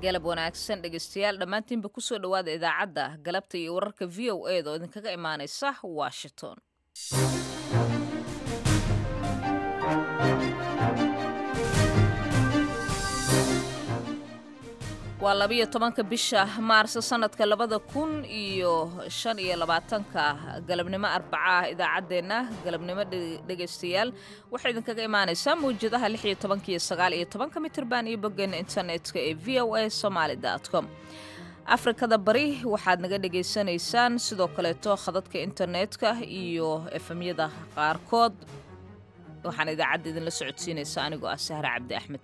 galab wanaagsan dhegeystayaal dhammaantiinba kusoo dhowaada idaacadda galabta iyo wararka v o e da oo idinkaga imaanaysa washington waa labiyo tobanka bisha maarso sanadka labada kun iyo shan iyo labaatanka galabnimo arbaca ah idaacaddeenna galabnimo dhegaystayaal waxay idinkaga imaanaysaa mawjadaha lix iyo tobanka iyo sagaal iyo tobanka mitirban iyo boggeena internetka ee v o a somaali com afrikada bari waxaad naga dhagaysanaysaan sidoo kaleeto khadadka internetka iyo efemyada qaarkood waxaan idaacadda idinla socodsiinaysaa anigoo ah sahre cabdi axmed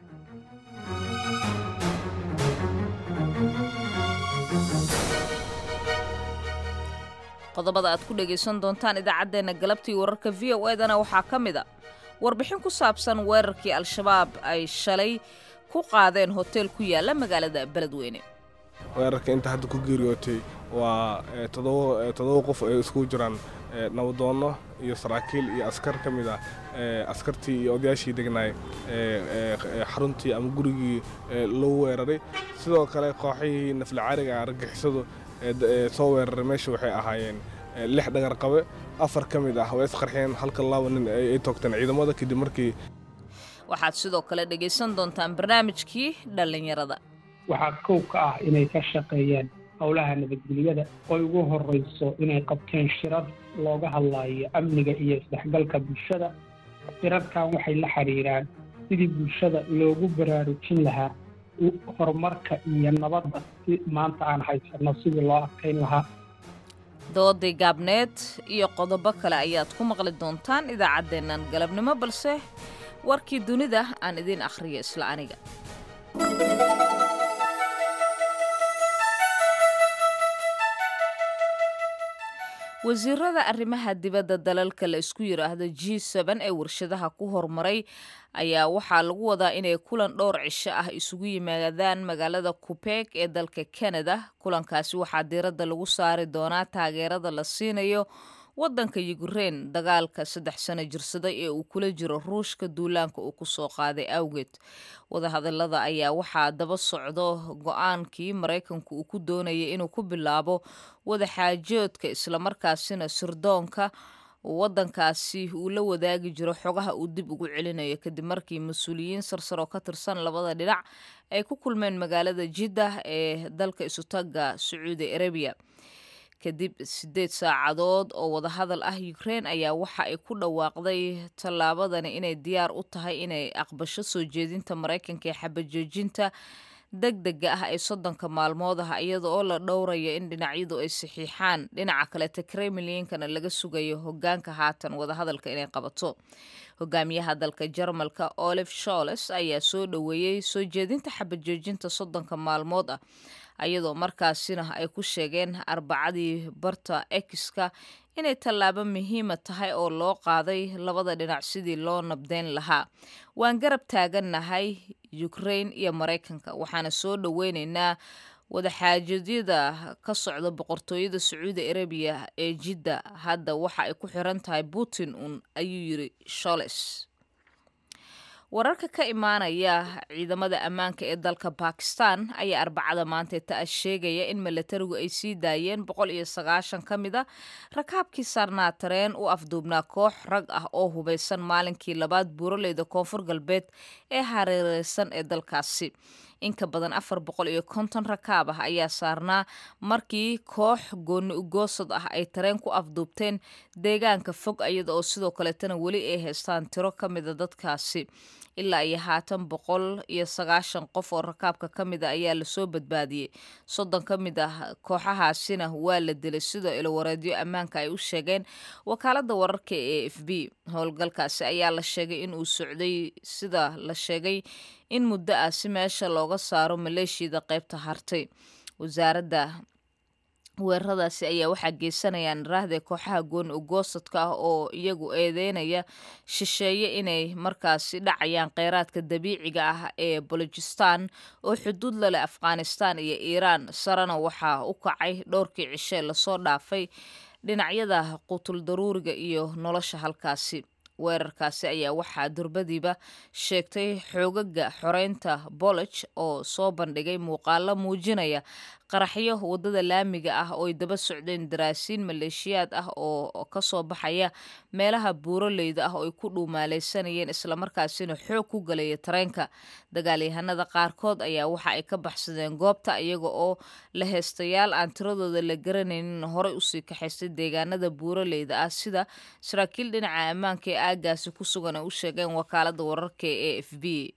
qodobada aad ku dhegaysan doontaan idaacaddeenna galabtii wararka v o edana waxaa ka mid a warbixin ku saabsan weerarkii al-shabaab ay shalay ku qaadeen hoteel ku yaala magaalada beledweyne weerarka inta hadda ku geeriyootay waa toddoba qof ay iskugu jiraan nabadoonno iyo saraakiil iyo askar ka mid ah askartii iyo odayaashii degnaay xaruntii ama gurigii loo weeraray sidoo kale kooxihii naflacaariga argagixisadu soo weeraray meesha waxay ahaayeen lix dhagar qabe afar ka mid ah way isqarxeen halka laba nin ay toogteen ciidamada kadib markii waxaad sidoo kale dhegaysan doontaan barnaamijkii dhallinyarada waxaa kow ka ah inay ka shaqeeyeen howlaha nabadgelyada oo ugu horrayso inay qabteen shirar looga hadlaayo amniga iyo isdhexgalka bulshada shirarkan waxay la xidhiiraan sidii bulshada loogu baraarujin lahaa horumarka iyo nabadda si maanta aan haysanno sidii loo adkayn lahaa dooday gaabneed iyo qodobo kale ayaad ku maqli doontaan idaacaddeennan galabnimo balse warkii dunida aan idiin akhriyo isla aniga wasiirada arrimaha dibadda dalalka la isku yidhaahdo g seben ee warshadaha ku horumaray ayaa waxaa lagu wadaa inay kulan dhowr cisho ah isugu yimaadaan magaalada kubeeg ee dalka kanada kulankaasi waxaa diiradda lagu saari doonaa taageerada la siinayo waddanka yukrein dagaalka saddex sano jirsaday ee uu kula jiro ruushka duulaanka uu ku soo qaaday awgeed wadahadalada ayaa waxaa daba socdo go-aankii maraykanku uu ku doonayay inuu ku bilaabo wadaxaajoodka islamarkaasina sirdoonka waddankaasi uu la wadaagi jiro xogaha uu dib ugu celinayo kadib markii mas-uuliyiin sarsar oo ka tirsan labada dhinac ay ku kulmeen magaalada jiddah ee dalka isutaga sacuudi arabiya kadib siddeed saacadood oo wadahadal ah ukrein ayaa waxa ay ku dhawaaqday tallaabadani inay diyaar u tahay inay aqbasho soo jeedinta maraykanka ee xabajoojinta deg dega ah ee soddonka maalmood ah iyada oo la dhowraya in dhinacyadu ay saxiixaan dhinaca kaleta kremlinkana laga sugayo hogaanka haatan wadahadalka inay qabato hogaamiyaha dalka jarmalka olif sholes ayaa soo dhoweeyey soo jeedinta xabajoojinta soddonka maalmood ah ayadoo markaasina ay ku sheegeen arbacadii barta exka inay tallaabo muhiima tahay oo loo qaaday labada dhinac sidii loo nabdeyn lahaa waan garab taagannahay ukrein iyo maraykanka waxaana soo dhoweyneynaa wadaxaajadyada ka socda boqortooyada sacuudi arabiya ee jidda hadda waxa ay ku xiran tahay putin un ayuu yiri sholes wararka ka imaanaya ciidamada ammaanka ee dalka bakistan ayaa arbacada maanta ta-a sheegaya in milatarigu ay sii daayeen boqol iyo sagaashan ka mid a rakaabkii saarnaa tareen u afduubnaa koox rag ah oo hubaysan maalinkii labaad buuraleyda koonfur galbeed ee hareereysan ee dalkaasi inka badan afar boqol iyo konton rakaab ah ayaa saarnaa markii koox gooni ugoosad ah ay tareen ku afduubteen deegaanka fog iyada oo sidoo kaleetana weli ay haystaan tiro ka mida dadkaasi ilaa iyo haatan boqol iyo sagaashan qof oo rakaabka ka mid a ayaa lasoo badbaadiyey soddon ka mid ah kooxahaasina waa la dilay sidoo ilowareedyo ammaanka ay u sheegeen wakaalada wararka ee f b howlgalkaasi ayaa la sheegay in uu socday sida la sheegay in muddo ah si meesha looga saaro maleeshiyada qaybta hartay wasaaradda weeraradaasi ayaa waxaa geysanayaan raahde kooxaha gooni ugoosadka ah oo iyagu eedeynaya shisheeye inay markaasi dhacayaan kheyraadka dabiiciga ah ee bolojistan oo xuduud laleh afghanistan iyo iiraan sarena waxaa u kacay dhowrkii cishe lasoo dhaafay dhinacyada qutul daruuriga iyo nolosha halkaasi weerarkaasi ayaa waxaa durbadiiba sheegtay xoogaga xoreynta bolog oo soo bandhigay muuqaalo muujinaya qaraxyo waddada laamiga ah oo ay daba socdeen daraasiin maleeshiyaad ah oo kasoo baxaya meelaha buuroleyda ah oo ay ku dhuumaaleysanayeen islamarkaasina xoog ku galaya tareenka dagaalyahanada qaarkood ayaa waxa ay ka baxsadeen goobta iyaga oo la heestayaal aan tiradooda la garanaynin horey usii kaxaystay deegaanada buuroleyda ah sida saraakiil dhinaca ammaanka ee aagaasi ku sugan ay u sheegeen wakaalada wararka ee a f b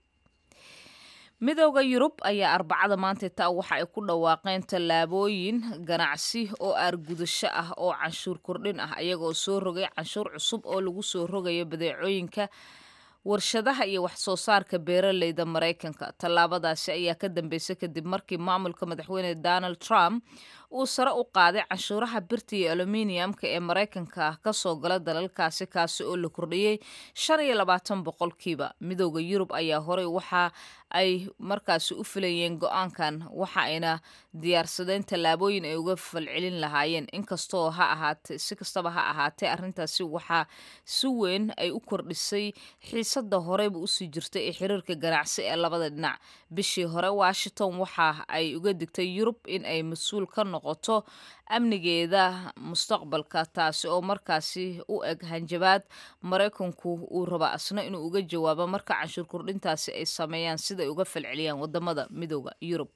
midooda yurub ayaa arbacada maanta taa waxa ay ku dhawaaqeen tallaabooyin ganacsi oo aargudasho ah oo canshuur kordhin ah iyagoo soo rogay canshuur cusub oo lagu soo rogayo badeecooyinka warshadaha iyo wax soo saarka beeraleyda maraykanka tallaabadaasi ayaa ka dambeysay kadib markii maamulka madaxweyne donald trump uu sare u qaaday canshuuraha birta iyo aluminiumka ee maraykanka kasoo gala dalalkaasi kaasi oo la kordhiyey shan iyo labaatan boqolkiiba midooda yurub ayaa horey waxa ay markaasi u filayeen go-aankan waxa ayna diyaarsadeen tallaabooyin ay uga falcelin lahaayeen inkastoo ha ahaate si kastaba ha ahaatee arrintaasi waxaa si weyn ay u kordhisay xiisada horeyba usii jirtay ee xiriirka ganacsi ee labada dhinac bishii hore washington waxa ay uga digtay yurub in ay mas-uul ka noqoto amnigeeda mustaqbalka taasi oo markaasi u eg hanjabaad maraykanku uu raba asna inuu uga jawaabo marka canshuur kordhintaasi ay sameeyaan siday uga falceliyaan wadamada midooda yurub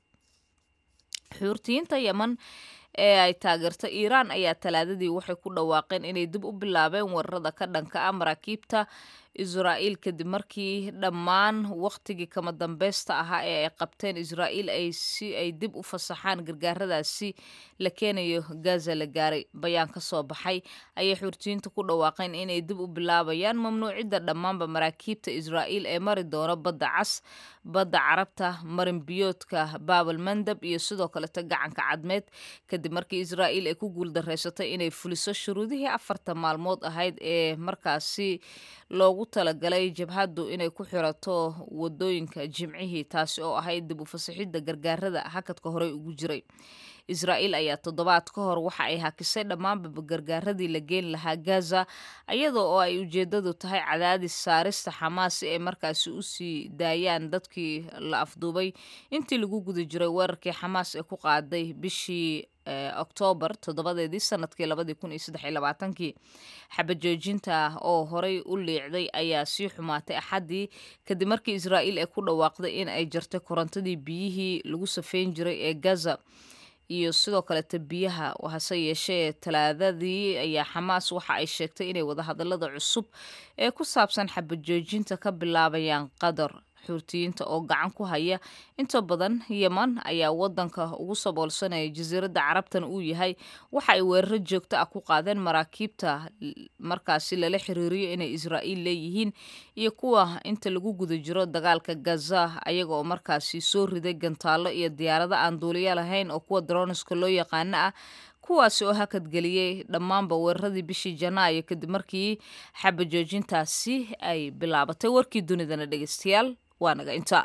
xuurtiyiinta yeman ee ay taageerta iiraan ayaa talaadadii waxay ku dhawaaqeen inay dib u bilaabeen weerarada ka dhanka ah maraakiibta israa'iil kadib markii dhammaan wakhtigii kama dambeysta ahaa ee ay qabteen israa'iil ay si ay dib u fasaxaan gargaaradaasi la keenayo gaza la gaaray bayaan ka soo baxay ayay xuurtiyiinta ku dhawaaqeen inay dib u bilaabayaan mamnuucidda dhammaanba maraakiibta israa'iil ee mari doono badda cas badda carabta marinbiyoodka baabal mandab iyo sidoo kaleta gacanka cadmeed kadib markii israa'iil ay ku guuldareysatay inay fuliso shuruudihii afarta maalmood ahayd ee markaasi loogu talagalay jabhaddu inay ku xirato wadooyinka jimcihii taasi oo ahayd dib u fasaxidda gargaarada hakadka horey ugu jiray israa'iil ayaa toddobaad ka hor waxa ay hakisay dhammaanba gargaaradii la geyn lahaa gaza iyadoo oo ay ujeedadu tahay cadaadis saarista xamaas si ay markaasi usii daayaan dadkii la afduubay intii lagu guda jiray weerarkii xamaas ee ku qaaday bishii oktoobar toddobadeedii sanadkii labadii kun iyo saddex iyo labaatankii xabajoojinta oo horey u liicday ayaa sii xumaatay axaddii kadib markii israa'iil ay ku dhawaaqday in ay jartay korontadii biyihii lagu safeyn jiray ee gaza iyo sidoo kaleta biyaha hase yeeshee talaadadii ayaa xamaas waxa ay sheegtay inay wadahadalada cusub ee ku saabsan xabajoojinta ka bilaabayaan qatar xuurtiyiinta oo gacan ku haya inta badan yeman ayaa wadanka ugu saboolsanaya jasiiradda carabtan uu yahay waxa ay weeraro joogto ah ku qaadeen maraakiibta markaasi lala xiriiriyo inay israa'iil leeyihiin iyo kuwa inta lagu guda jiro dagaalka gaza ayaga oo markaasi soo riday gantaallo iyo diyaarado aan duuliyo lahayn oo kuwa droniska loo yaqaano ah kuwaasi oo hakadgeliyey dhammaanba weeraradii bishii janaayo kadib markii xabajoojintaasi ay bilaabatay warkii dunidana dhegeystayaal waa naga inta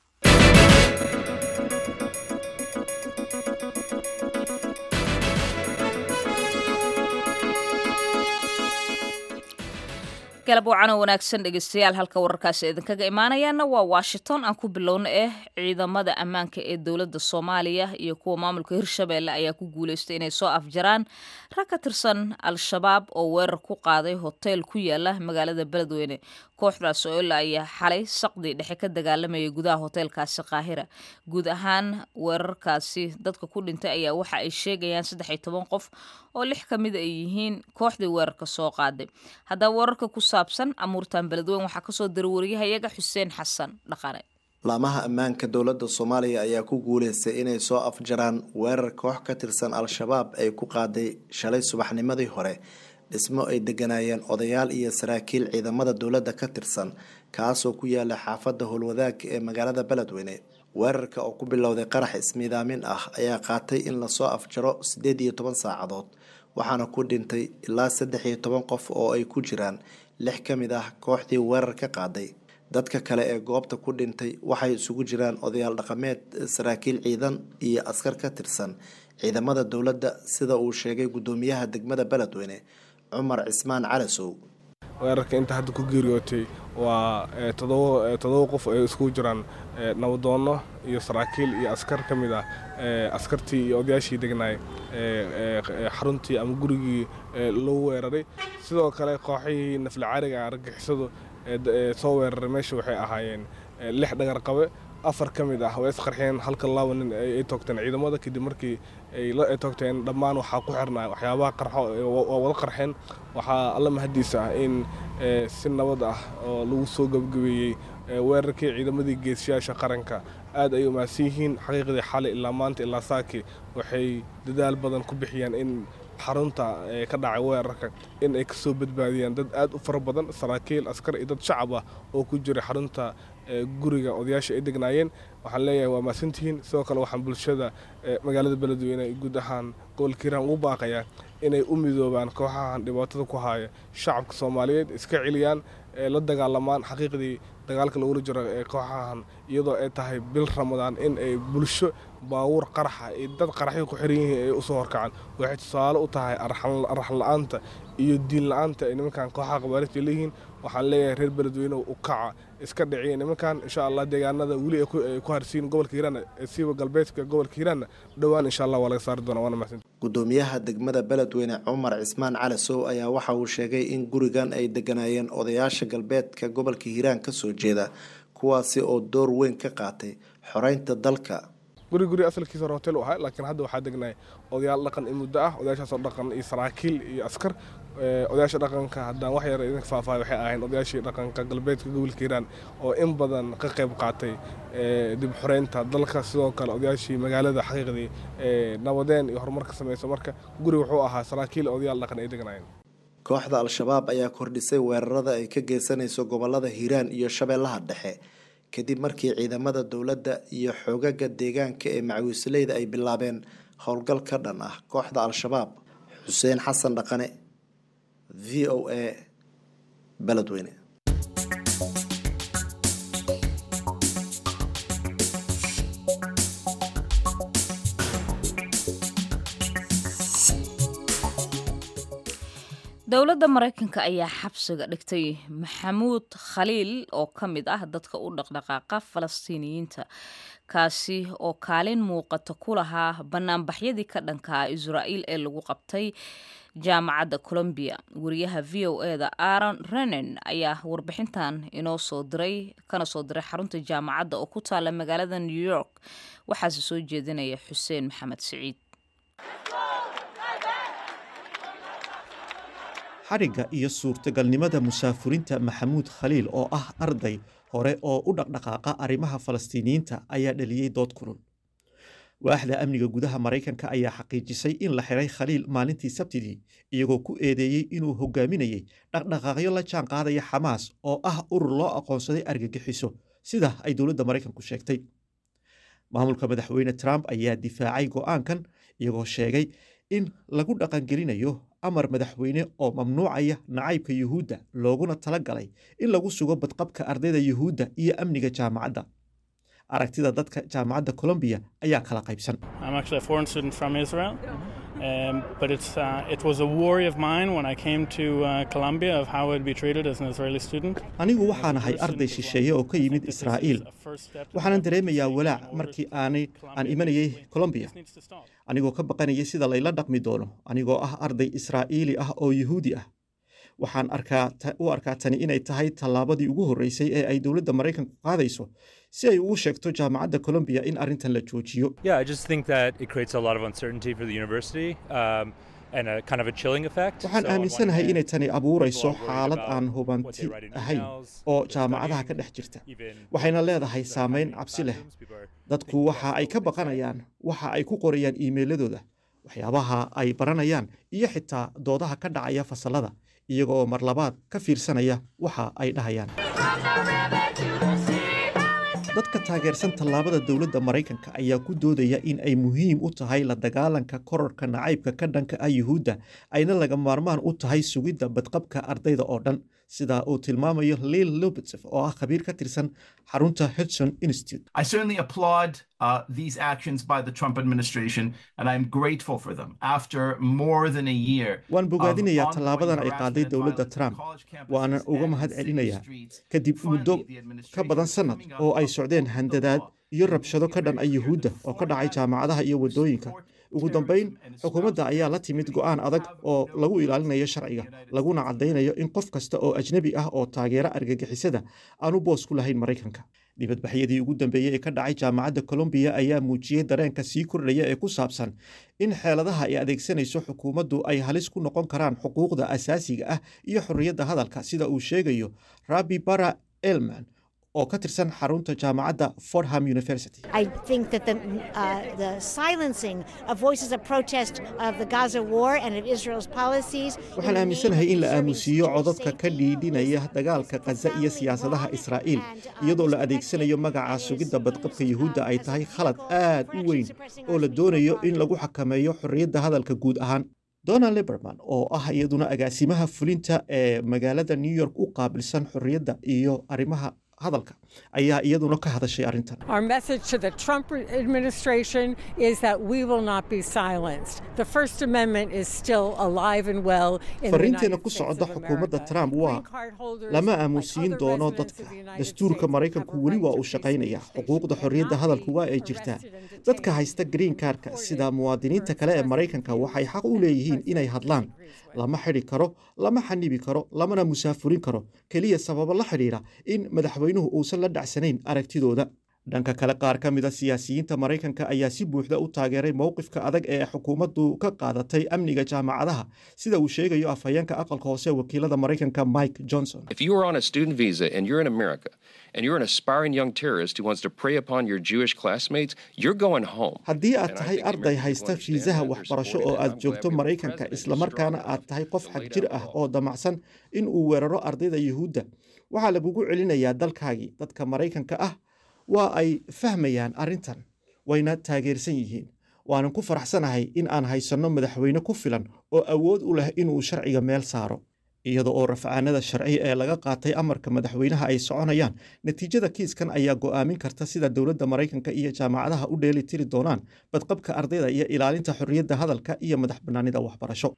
galab wacano wanaagsan dhegeystayaal halka wararkaasi idinkaga imaanayaana waa washington aan ku bilowna eh ciidamada ammaanka ee dowladda soomaaliya iyo kuwa maamulka hirshabeelle ayaa ku guuleystay inay soo afjaraan rag ka tirsan al-shabaab oo weerar ku qaaday hoteel ku yaala magaalada beledweyne kooxdaas oo ilaa ayaa xalay saqdii dhexe ka dagaalamayay gudaha hoteelkaasi qaahira guud ahaan weerarkaasi dadka ku dhintay ayaa waxa ay sheegayaan saddex iyo toban qof oo lix ka mid ay yihiin kooxdii weerarka soo qaaday haddaba weerarka ku saabsan amuurtan beledweyn waxaa kasoo dira wariyahayaga xuseen xasan dhaqane laamaha ammaanka dowladda soomaaliya ayaa ku guuleystay inay soo afjaraan weerar koox ka tirsan al-shabaab ay ku qaaday shalay subaxnimadii hore dhismo ay deganaayeen odayaal iyo saraakiil ciidamada dowladda ka tirsan kaasoo ku yaala xaafadda howlwadaagka ee magaalada beledweyne weerarka oo ku bilowday qarax ismiidaamin ah ayaa qaatay in lasoo afjaro siddeed iyo toban saacadood waxaana ku dhintay ilaa saddex iyo toban qof oo ay ku jiraan lix ka mid ah kooxdii weerar ka qaaday dadka kale ee goobta ku dhintay waxay isugu jiraan odayaal dhaqameed saraakiil ciidan iyo askar ka tirsan ciidamada dowladda sida uu sheegay guddoomiyaha degmada beledweyne cumar cismaan calasow weerarka inta hadda ku geeriyootay waa todoba qof ay iskugu jiraan nabadoonno iyo saraakiil iyo askar ka mid ah askartii iyo odayaashii degnaay xaruntii ama gurigii loo weeraray sidoo kale kooxihii naflacaariga argagixisadu soo weeraray meesha waxay ahaayeen lix dhagar qabe afar ka mid ah way isqarxeen halka laba nin ay toogteen ciidamada kadib markii ay toogteen dhammaan waxaa ku xirnaa waxyaabaha qarxo waa wada qarxeen waxaa alla mahadiisa ah in si nabad ah oo lagu soo gebgabeeyey weerarkii ciidamadii geesiyaasha qaranka aad ay umaadsan yihiin xaqiiqdii xalay ilaa maanta ilaa saaki waxay dadaal badan ku bixiyeen in xarunta ka dhacay weerarka in ay kasoo badbaadiyaan dad aad u fara badan saraakiil askar iyo dad shacab ah oo ku jiray xarunta guriga odayaasha ay degnaayeen waxaan leeyahay waa mahadsantihiin sidoo kale waxaan bulshada magaalada beledweyne guud ahaan gobolka hiiraan ugu baaqayaa inay u midoobaan kooxahan dhibaatada ku haya shacabka soomaaliyeed iska celiyaan la dagaalamaan xaqiiqdii dagaalka lagula jiro ee kooxahan iyadoo ay tahay bil ramadaan in ay bulsho baawuur qaraxa iyo dad qaraxyo ku xiran yihiin ay usoo horkacaan waxay tusaale u tahay araxan la-aanta iyo diin la-aanta ay nimankan kooxaha qabaarista leeyihiin waxaan leeyahay reer beledweyne u kaca iska dhiciya nimankan insha allah deegaanada weli ay ku harsiin gobolka hiiraan siiba galbeedka gobolka hiiraanna dhowaan insha allah waa laga saari doonaa waana mahadsan gudoomiyaha degmada beledweyne cumar cismaan cali sow ayaa waxa uu sheegay in gurigan ay deganaayeen odayaasha galbeedka gobolka hiiraan kasoo jeeda kuwaasi oo door weyn ka qaatay xoreynta dalka guri guri asalkiisa hore hotel u ahaa laakiin hadda waxaa degnay odayaal dhaqan in muddo ah odayaashaasoo dhaqan iyo saraakiil iyo askar odayaasha dhaqanka haddaan wax yar idinka faahfaahay waxay ahayn odayaashii dhaqanka galbeedka gobolka hiiraan oo in badan ka qayb qaatay dib xoreynta dalka sidoo kale odayaashii magaalada xaqiiqdii nabadeen iyo horumarka samayso marka guri wuxuu ahaa saraakiil odayaal dhaqan ay degnaayeen kooxda al-shabaab ayaa kordhisay weerarada ay ka geysanayso gobolada hiiraan iyo shabeellaha dhexe kadib markii ciidamada dowladda iyo xoogaga deegaanka ee macawiisleyda ay bilaabeen howlgal ka dhan ah kooxda al-shabaab xuseen xasan dhaqane v o a beledweyne dowladda maraykanka ayaa xabsiga dhigtay maxamuud khaliil oo ka mid ah dadka u dhaqdhaqaaqa falastiiniyiinta kaasi oo kaalin muuqata ku lahaa banaanbaxyadii ka dhankaa israa'iil ee lagu qabtay jaamacadda colombiya wariyaha v o e da aaron renen ayaa warbixintan inoo soo diray kana soo diray xarunta jaamacadda oo ku taala magaalada new york waxaase soo jeedinaya xuseen maxamed siciid xadhigga iyo suurtagalnimada musaafurinta maxamuud khaliil oo ah arday hore oo u dhaqdhaqaaqa arrimaha falastiiniyiinta ayaa dhaliyey dood kulul waaxda amniga gudaha maraykanka ayaa xaqiijisay in la xiray khaliil maalintii sabtidii iyagoo ku eedeeyey inuu hogaaminayay dhaqdhaqaaqyo la jaan qaadaya xamaas oo ah urur loo aqoonsaday argagixiso sida ay dowladda maraykanku sheegtay maamulka madaxweyne trump ayaa difaacay go'aankan iyagoo sheegay in lagu dhaqangelinayo amar madaxweyne oo mamnuucaya nacaybka yuhuudda looguna tala galay in lagu sugo badqabka ardayda yuhuudda iyo amniga jaamacadda aragtida dadka jaamacadda colombiya ayaa kala qaybsan Um, but it's, uh, it was a worry of mine when I came to uh, Colombia of how I'd be treated as an Israeli student. anigu waxaan ahay arday shisheeye oo ka yimid israa'iil waxaanan dareemayaa walaac markii aanay aan imanayay colombiya anigoo ka baqanayay sida layla dhaqmi doono anigoo ah arday israa'iili ah oo yuhuudi ah waxaan arkaa u arkaa tani inay tahay tallaabadii ugu horreysay ee ay dowladda maraykanku qaadayso si ay ugu sheegto jaamacadda colombiya in arrintan la joojiyo Yeah, I just think that it creates a lot of uncertainty for the university um, and a kind of a chilling effect. waxaan So on one aaminsanahay hand, inay tani abuurayso people are worried xaalad about aan what hubanti they write in ahayn emails, oo what they're jaamacadaha ka studying, dhex jirta even waxayna the leedahay courses that are saameyn happening in cabsi leh classrooms. People are dadku thinking waxa about ay ka what they say. baqanayaan waxa ay ku qorayaan iimayladooda waxyaabaha ay baranayaan iyo xitaa doodaha ka dhacaya fasalada iyagoo mar labaad ka fiirsanaya waxa ay dhahayaan dadka taageersan tallaabada dowladda maraykanka ayaa ku doodaya in ay muhiim u tahay la dagaalanka korarka nacaybka ka dhanka ah yuhuudda ayna laga maarmaan u tahay sugidda badqabka ardayda oo dhan sida uu tilmaamayo lil lobetsev oo ah khabiir ka tirsan xarunta hudson institute I certainly applaud uh, these actions by the Trump administration, and I'm grateful for them. After more than a year, waan bogaadinayaa of tallaabadan ay ongoing qaaday harassment and dowladda violence trump on college campuses waanan uga and mahad city celinayaa streets, kadib muddo finally, the ka administration badan is sannad coming oo up ay with socdeen the handadaad law. iyo rabshado ka dhan ah yuhuudda oo ka dhacay jaamacadaha iyo waddooyinka ugu dambayn xukuumadda ayaa la timid go'aan adag oo lagu ilaalinayo sharciga laguna caddaynayo in qof kasta oo ajnebi ah oo taageera argagixisada aanu boos ku lahayn maraykanka dibadbaxyadii ugu dambeeyey ee ka dhacay jaamacadda colombiya ayaa muujiyey dareenka sii kordhaya ee ku saabsan in xeeladaha ay adeegsanayso xukuumaddu ay halis ku noqon karaan xuquuqda asaasiga ah iyo xorriyadda hadalka sida uu sheegayo rabi bara elman oo ka tirsan xarunta jaamacadda fordham university I think that the, uh, the silencing of voices of protest of the Gaza war and of Israel's policies. waxaan aaminsanahay in la aamusiiyo codadka ka dhiidhinaya dagaalka khaza iyo siyaasadaha israa'iil iyadoo la adeegsanayo magaca sugidda badqabka yuhuudda ay tahay khalad aad u weyn oo la doonayo in lagu xakameeyo xorriyadda hadalka guud ahaan donald liberman oo ah iyaduna agaasimaha fulinta ee magaalada new york u qaabilsan xorriyadda iyo arrimaha hadalka ayaa iyaduna ka hadashay arrintan Our message to the Trump administration is that we will not be silenced. The First Amendment is still alive and well in the fariinteena United ku States socda of xukuumadda America. trump waa Green card holders, lama like aamusiin other doono residents dadka of the United dastuurka States, maraykanku have a weli right waa to uu free shaqaynayaa speech. They xuquuqda should xorriyadda not hadalku be waa ay jirtaa arrested and detained dadka haysta green kaarka sida muwaadiniinta kale ee maraykanka waxay xaq u leeyihiin inay hadlaan lama xidhi karo lama xanibi karo lamana musaafurin karo keliya sababo la xidhiidha in madaxweynuhu uusan la dhacsanayn aragtidooda dhanka kale qaar ka mida siyaasiyiinta maraykanka ayaa si buuxda u taageeray mowqifka adag ee xukuumaddu ka qaadatay amniga jaamacadaha sida uu sheegayo afhayeenka aqalka hoose ee wakiilada maraykanka mike johnson If you are on a student visa and you're in America and you're an aspiring young terrorist who wants to prey upon your Jewish classmates, you're going home. haddii aad And I tahay think arday American people haysta understand fiisaha that. They're waxbarasho supporting oo that. aad I'm glad joogto we have a maraykanka president who's islamarkaana strong aad tahay qof to xag lay jir down ah the law. oo damacsan in uu weeraro ardayda yuhuudda waxaa lagugu celinayaa dalkaagii dadka maraykanka ah waa ay fahmayaan arrintan wayna taageersan yihiin waanan ku faraxsanahay in aan haysanno madaxweyne ku filan oo awood u leh inuu sharciga meel saaro iyada oo rafcaanada sharci ee laga qaatay amarka madaxweynaha ay soconayaan natiijada kiiskan ayaa go'aamin karta sida dowladda maraykanka iyo jaamacadaha u dheeli tiri doonaan badqabka ardayda iyo ilaalinta xorriyadda hadalka iyo madax bannaanida waxbarasho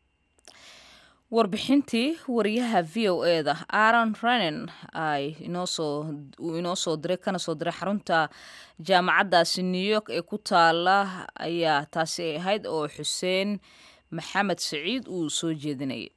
warbixintii wariyaha v o e da aaron renan ay inoosoo uu inoo soo diray kana soo diray xarunta jaamacaddaasi new york ee ku taala ayaa taasi ay ahayd oo xuseen maxamed saciid uu soo jeedinayay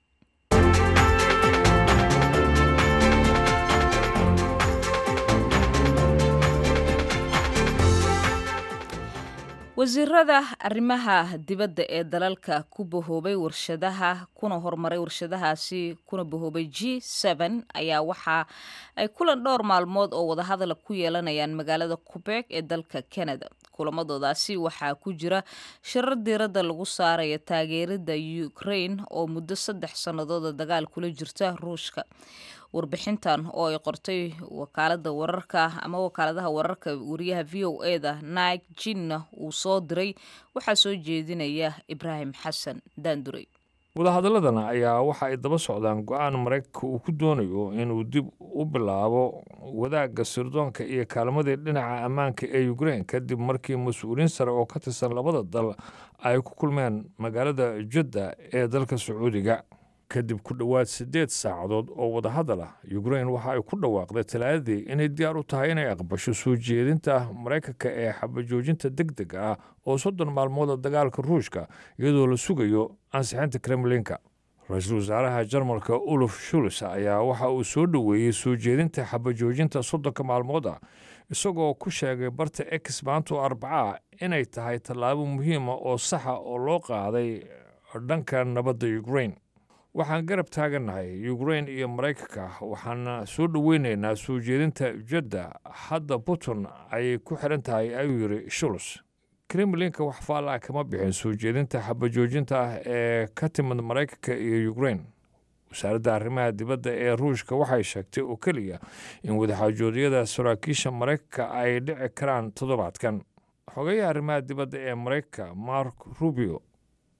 wasiirada arrimaha dibadda ee dalalka ku bahoobay warshadaha kuna horumaray warshadahaasi kuna bahoobay g n ayaa waxa ay kulan dhowr maalmood oo wadahadala ku yeelanayaan magaalada qubeeg ee dalka canada kulamadoodaasi waxaa ku jira shirar diiradda lagu saaraya taageerida ukraine oo muddo saddex sannadooda dagaal kula jirta ruushka warbixintan oo ay qortay wakaalada wararka ama wakaaladaha wararka wariyaha v o e da nike jinna uu soo diray waxaa soo jeedinaya ibraahim xasan daanduray wadahadaladana ayaa waxa ay daba socdaan go-aan maraykanka uu ku doonayo inuu dib u bilaabo wadaagga sirdoonka iyo kaalmadii dhinaca ammaanka ee ukrein kadib markii mas-uuliyiin sare oo ka tirsan labada dal ay ku kulmeen magaalada judda ee dalka sacuudiga kadib ku dhowaad siddeed saacadood oo wadahadal ah ukrein waxa ay ku dhawaaqday talaadadii inay diyaar u tahay inay aqbasho soo jeedinta maraykanka ee xabajoojinta deg deg ah oo soddon maalmooda dagaalka ruushka iyadoo la sugayo ansixinta kremlinka ra-iisul wasaaraha jarmalka uluf shuls ayaa waxa uu soo dhoweeyey soo jeedinta xabajoojinta soddonka maalmood ah isagoo ku sheegay barta ex maanto arbaca inay tahay tallaabo muhiima oo saxa oo loo qaaday dhanka nabadda ukrein waxaan garab taagannahay ukrein iyo maraykanka waxaana soo dhoweynaynaa soo jeedinta jadda hadda putin ayay ku xiran tahay ayuu yidhi shuls kremlinka wax faallaa kama bixin soo jeedinta xabajoojinta ah ee ka timid maraykanka iyo ukrein wasaaradda arrimaha dibadda ee ruushka waxay sheegtay oo keliya in wadaxaajoodyada saraakiisha maraykanka ay dhici karaan toddobaadkan xogayaha arrimaha dibadda ee maraykanka mark rubio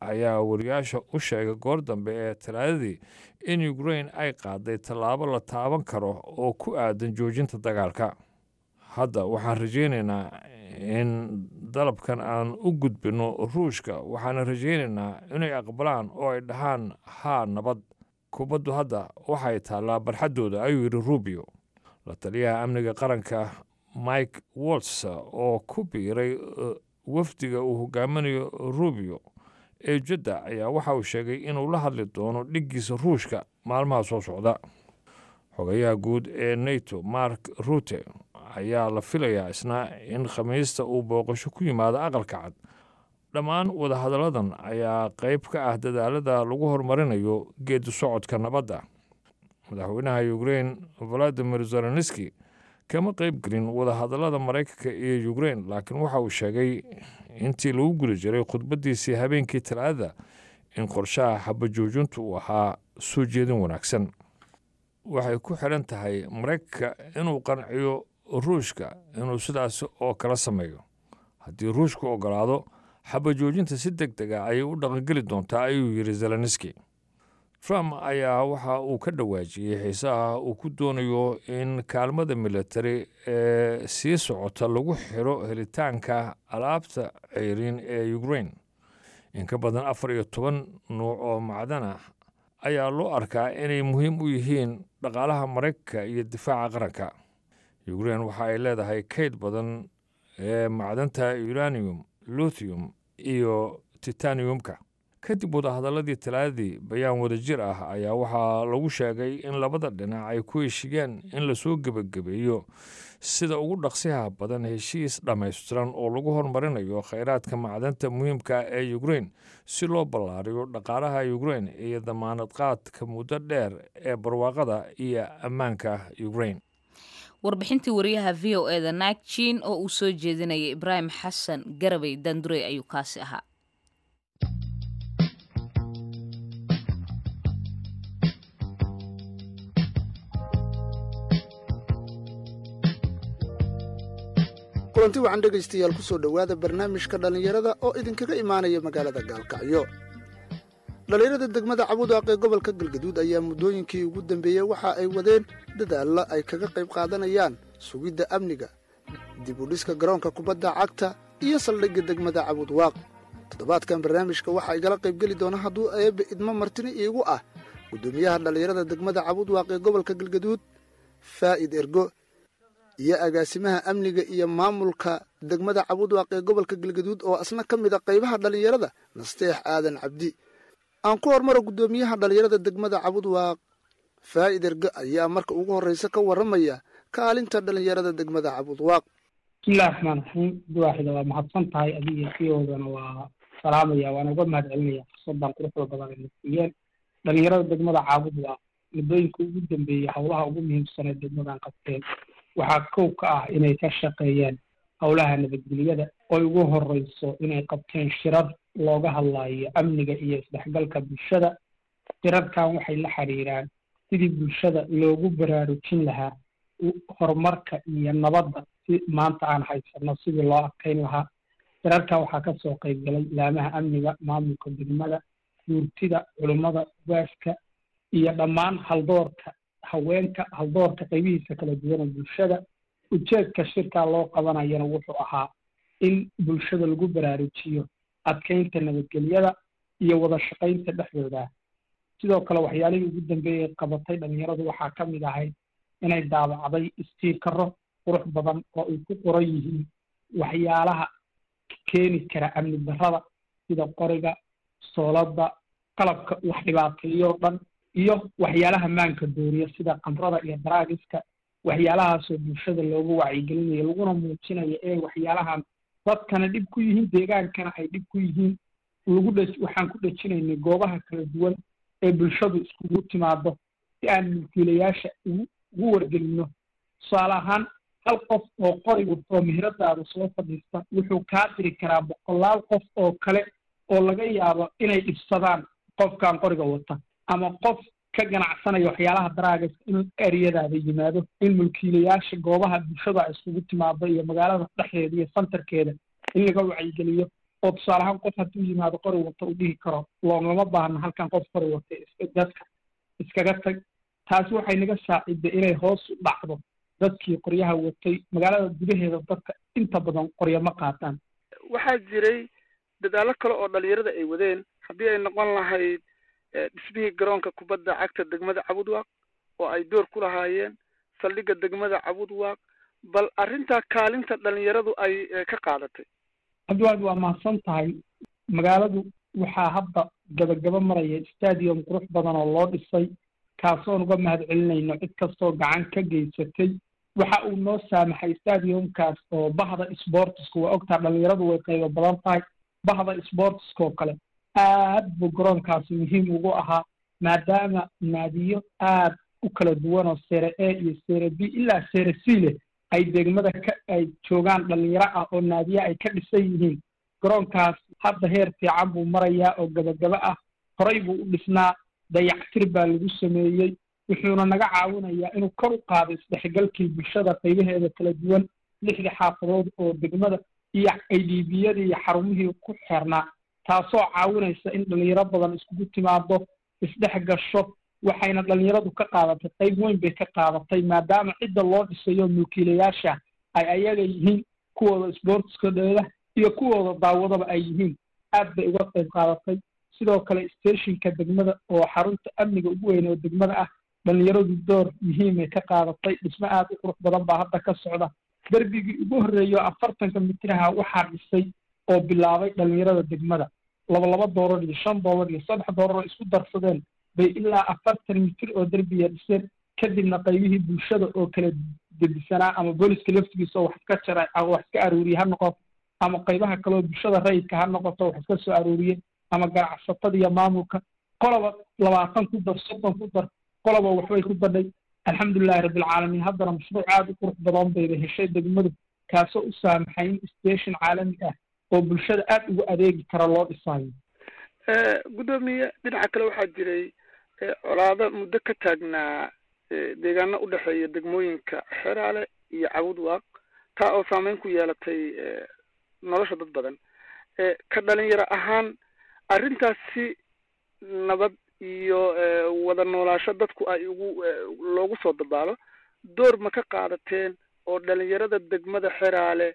ayaa wariyaasha u sheegay goor dambe ee talaadadii in ukrain ay qaaday tallaabo la taaban karo oo ku aadan joojinta dagaalka hadda waxaan rajaynaynaa in dalabkan aan u gudbinno ruushka waxaana rajaynaynaa inay aqbalaan oo ay dhahaan haa nabad kubaddu hadda waxay taallaa barxaddooda ayuu yidhi rubio la taliyaha amniga qaranka mike wolts oo ku biiray wafdiga uu hogaaminayo rubio ee jadda ayaa waxa uu sheegay inuu la hadli doono dhiggiisa ruushka maalmaha soo socda xogayaha guud ee nato mark rute ayaa la filayaa isna in khamiista uu booqasho ku yimaado aqalka cad dhammaan wadahadalladan ayaa qayb ka ah dadaalada lagu horumarinayo geedi socodka nabadda madaxweynaha ukrain valadimir zelenski kama qayb gelin wadahadallada maraykanka iyo ukrain laakiin waxa uu sheegay intii lagu guda jiray khudbaddiisii habeenkii talaadada in qorshaha xabajoojintu uu ahaa soo jeedin wanaagsan waxay ku xidhan tahay maraykanka inuu qanciyo ruushka inuu sidaas oo kala sameeyo haddii ruushku ogolaado xabajoojinta si deg deg a ayay u dhaqangeli doontaa ayuu yidhi zelenski trump ayaa waxa uu ka dhawaajiyey xiisaha uu ku doonayo in kaalmada militari ee sii socota lagu xiro helitaanka alaabta ceyriin ee ukrain in ka badan afar iyo toban nuuc oo macdan ah ayaa loo arkaa inay muhiim u yihiin dhaqaalaha maraykanka iyo difaaca qaranka ukrain waxa ay leedahay kayd badan ee macdanta uranium luthium iyo titaniumka kadib wadahadalladii talaadadii bayaan wadajir ah ayaa waxaa lagu sheegay in labada dhinac ay ku heshigeen in lasoo gebagabeeyo sida ugu dhaqsiha badan heshiis dhammaystiran oo lagu horumarinayo khayraadka macdanta muhiimka ee ukrain si loo ballaariyo dhaqaalaha ukrain iyo damaanad qaadka muddo dheer ee barwaaqada iyo ammaanka ukrain warbixintii wariyaha v o eda nagjin oo uu soo jeedinayay ibraahim xasan garabay dandurey ayuu kaasi ahaa kulanti waxaan dhegaystayaal ku soo dhowaada barnaamijka dhallinyarada oo idinkaga imaanaya magaalada gaalkacyo dhallinyarada degmada cabudaaq ee gobolka galgaduud ayaa muddooyinkii ugu dambeeyey waxa ay wadeen dadaalla ay kaga qayb qaadanayaan sugidda amniga dib u dhiska garoonka kubadda cagta iyo saldhigga degmada cabudwaaq toddobaadkan barnaamijka waxaa igala qaybgeli doona hadduu eebbe idmo martini iigu ah guddoomiyaha dhallinyarada degmada cabudwaaq ee gobolka galgaduud faa'id ergo iyo agaasimaha amniga iyo maamulka degmada cabudwaaq ee gobolka galgaduud oo asna ka mid a qaybaha dhallinyarada nasteex aadan cabdi aan ku hormaro guddoomiyaha dhallinyarada degmada cabudwaaq faa'id erge ayaa marka ugu horreysa ka warramaya kaalinta dhallinyarada degmada cabudwaaq bismillahi raxmaan raxiim duwaaxida waa mahadsan tahay adiga siyoodana waa salaamaya waana uga mahad celinaya fursadan quruxda badan ay nasiiyeen dhallinyarada degmada caabudwaaq muddooyinka ugu dambeeyey howlaha ugu muhiimsanee degmadan qabteen waxaa kow ka ah inay ka shaqeeyeen howlaha nabadgelyada oy ugu horeyso inay qabteen shirar looga hadlayo amniga iyo isdhexgalka bulshada shirarkan waxay la xiriiraan sidii bulshada loogu baraarujin lahaa horumarka iyo nabadda si maanta aan haysano sidii loo adkeyn lahaa shirarkan waxaa kasoo qaybgalay laamaha amniga maamulka degmada guurtida culummada ugaaska iyo dhammaan haldoorka haweenka haldoorka qaybihiisa kala duwana bulshada ujeedka shirkaa loo qabanayana wuxuu ahaa in bulshada lagu baraarujiyo adkeynta nabadgelyada iyo wada shaqaynta dhexdooda sidoo kale waxyaalihii ugu dambeeyey qabatay dhalinyaradu waxaa ka mid ahayd inay daabacday istiikaro qurux badan oo ay ku qoran yihiin waxyaalaha keeni kara amni darrada sida qoriga soolada qalabka wax dhibaateeyoo dhan iyo waxyaalaha maanka dooriya sida qamrada iyo daraagiska waxyaalahaasoo bulshada loogu wacyigelinayo laguna muujinayo inay waxyaalahan dadkana dhib ku yihiin deegaankana ay dhib ku yihiin lagu dhe waxaan ku dhejinaynay goobaha kala duwan ee bulshadu iskugu timaado si aan mulkiilayaasha ugu ugu wargelino tusaale ahaan hal qof oo qori oo meheradaada soo fadhiista wuxuu kaa diri karaa boqolaal qof oo kale oo laga yaabo inay dhibsadaan qofkan qoriga wata ama qof ka ganacsanaya waxyaalaha daraagas in eryadaada yimaado in mulkiilayaasha goobaha bulshada ay iskugu timaado iyo magaalada dhexdeeda iyo santarkeeda in laga wacyigeliyo oo tusaale ahaan qof hadduu yimaado qori wata uu dhihi karo loomama baahna halkan qof qori wata dadka iskaga tag taasi waxay naga saaciday inay hoos u dhacdo dadkii qoryaha watay magaalada gudaheeda dadka inta badan qoryo ma qaataan waxaa jiray dadaallo kale oo dhalinyarada ay wadeen haddii ay noqon lahayd dhismihii garoonka kubadda cagta degmada cabudwaaq oo ay door ku lahaayeen saldhigga degmada cabudwaaq bal arrintaa kaalinta dhalinyaradu ay ka qaadatay cabdiwaad waa mahadsan tahay magaaladu waxaa hadda gabagaba maraya stadium qurux badan oo loo dhisay kaasoon uga mahad celinayno cid kastoo gacan ka geysatay waxa uu noo saamaxay stadiumkaas oo bahda sportiska waa ogtaa dhalinyaradu way qaybo badan tahay bahda sportiska oo kale aad buu garoonkaasi muhiim ugu ahaa maadaama naadiyo aad u kala duwan oo sere a iyo sere b ilaa sere c leh ay degmada ka ay joogaan dhalinyaro ah oo naadiya ay ka dhisan yihiin garoonkaas hadda heer fiican buu marayaa oo gabagaba ah horay buu u dhisnaa dayactir baa lagu sameeyey wuxuuna naga caawinayaa inuu kor u qaado isdhexgalkii bulshada qaybaheeda kala duwan lixdii xaafadood oo degmada iyo idbiyadii iyo xarumihii ku xeernaa taasoo caawinaysa in dhalinyaro badan iskugu timaado isdhex gasho waxayna dhalinyaradu ka qaadatay qayb weyn bay ka qaadatay maadaama cidda loo dhisayo mulkiilayaasha ay ayaga yihiin kuwooda sportskadooda iyo kuwooda daawadaba ay yihiin aad bay uga qayb qaadatay sidoo kale stationka degmada oo xarunta amniga ugu weyn oo degmada ah dhalinyaradu door muhiimay ka qaadatay dhismo aad u qurux badan baa hadda ka socda derbigii ugu horreeyo afartanka mitraha waxaa dhisay oo bilaabay dhalinyarada degmada laba laba doolar iyo shan doolar iyo saddex doolar oo isku darsadeen bay ilaa afartan mitir oo derbiya dhiseen kadibna qaybihii bulshada oo kala debisanaa ama booliska laftigiisa oo wax iska jaray ama wax iska aruuriye ha noqoto ama qaybaha kaleoo bulshada rayidka ha noqoto wax iska soo aruuriye ama ganacsatada iyo maamulka qoloba labaatan ku dar soddon ku dar qoloba waxbay ku badhay alxamdulilahi rabbilcaalamiin haddana mashruuc aada u qurux badan bayba heshay degmadu kaasoo u saamaxay in station caalami ah oo bulshada aada ugu adeegi kara loo dhisaayo guddoomiye dhinaca kale waxaa jiray colaado muddo ka taagnaa deegaano u dhexeeya degmooyinka xeraale iyo cabudwaaq taa oo saameyn ku yeelatay nolosha dad badan ka dhalinyaro ahaan arrintaasi nabad iyo wada noolaasho dadku ay ugu loogu soo dabaalo door ma ka qaadateen oo dhalinyarada degmada xeraale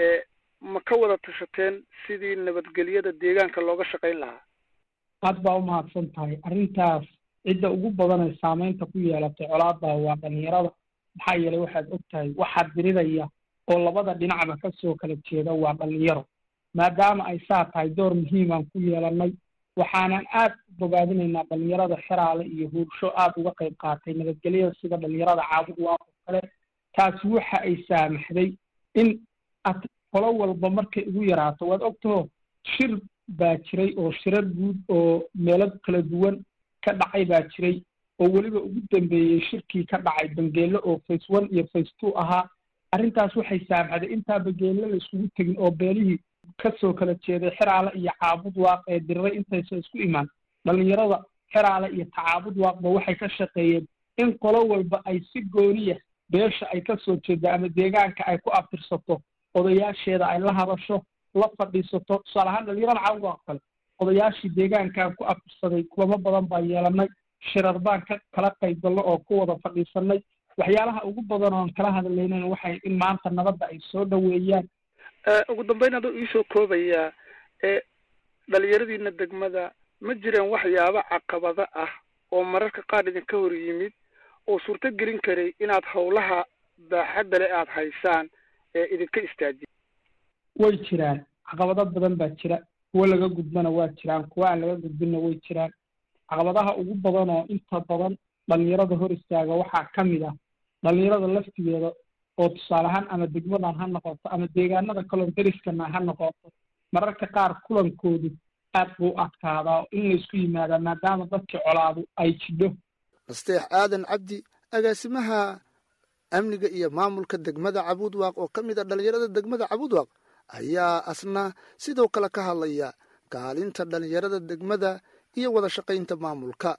ma ka wada tashateen sidii nabadgelyada deegaanka looga shaqayn lahaa aad baa u mahadsan tahay arrintaas cidda ugu badan ee saameynta ku yeelatay colaada waa dhalinyarada maxaa yeelay waxaad og tahay waxaa diriraya oo labada dhinacba kasoo kala jeeda waa dhalinyaro maadaama ay saa tahay door muhiimaan ku yeelanay waxaanan aad u bogaadinaynaa dhalinyarada xeraale iyo huursho aada uga qayb qaatay nabadgelyada sida dhalinyarada caabud waa oo kale taasi waxa ay saamaxday in ad qolo walba markay ugu yaraato waad ogtaho shir baa jiray oo shirar guud oo meelo kala duwan ka dhacay baa jiray oo weliba ugu dambeeyey shirkii ka dhacay bangeelo oo face one iyo face two ahaa arrintaas waxay saamaxday intaa bangeelo la iskugu tegin oo beelihii kasoo kala jeeday xeraale iyo caabud waaq ee diriray intaysa isku imaan dhalinyarada xeraale iyo tacaabud waaqba waxay ka shaqeeyeen in qolo walba ay si gooniya beesha ay kasoo jeeda ama deegaanka ay ku abtirsato odayaasheeda ay la hadasho la fadhiisato tusaale ahaan dhalinyarada caabud waaq kale odayaashii deegaankaan ku abtirsaday kulamo badan baa yeelanay shirar baan ka kala qayb galno oo ku wada fadhiisanay waxyaalaha ugu badan oon kala hadlaynan waxay in maanta nabadda ay soo dhoweeyaan ugu dambeyn adoo iisoo koobayaa ee dhalinyaradiina degmada ma jireen waxyaabo caqabado ah oo mararka qaar idinka hor yimid oo suurto gelin karay inaad howlaha baaxadda le aada haysaan ee idinka istaajiya way jiraan caqabado badan baa jira kuwo laga gudbana waa jiraan kuwo aan laga gudbinna way jiraan caqabadaha ugu badan oo inta badan dhalinyarada hor istaaga waxaa ka mid ah dhalinyarada laftigeeda oo tusaale ahaan ama degmadan ha noqoto ama deegaanada kaloo deriskana ha noqoto mararka qaar kulankoodu aad buu u adkaadaa in laysku yimaadaa maadaama dadkii colaadu ay jidho nasteex aadan cabdi agaasimaha amniga iyo maamulka degmada cabuudwaaq oo ka mid a dhalinyarada degmada cabuudwaaq ayaa asna sidoo kale ka hadlaya kaalinta dhalinyarada degmada iyo wada shaqaynta maamulka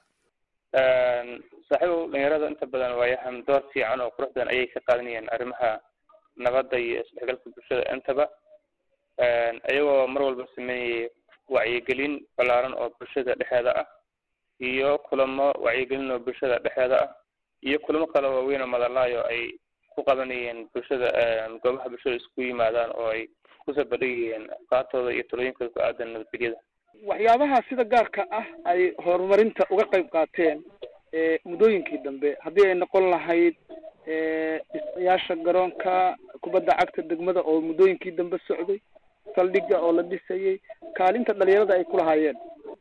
saaxiibow dhalinyarada inta badan waayahan door fiican oo qurux badan ayay ka qaadanayeen arrimaha nabadda iyo isdhexgalka bulshada intaba iyagoo mar walba sameeyey wacyigelin ballaaran oo bulshada dhexeeda ah iyo kulamo wacyigelin oo bulshada dhexeeda ah iyo kulamo kale waaweyn oo madalaayo ay ku qabanayeen bulshada goobaha bulshada isku yimaadaan oo ay kusoo bandhigayeen afkaartooda iyo talooyinkooda ku aadan nabadgelyada waxyaabaha sida gaarka ah ay horumarinta uga qayb qaateen muddooyinkii dambe haddii ay noqon lahayd dhisayaasha garoonka kubadda cagta degmada oo muddooyinkii dambe socday saldhigga oo la dhisayay kaalinta dhalinyarada ay ku lahaayeen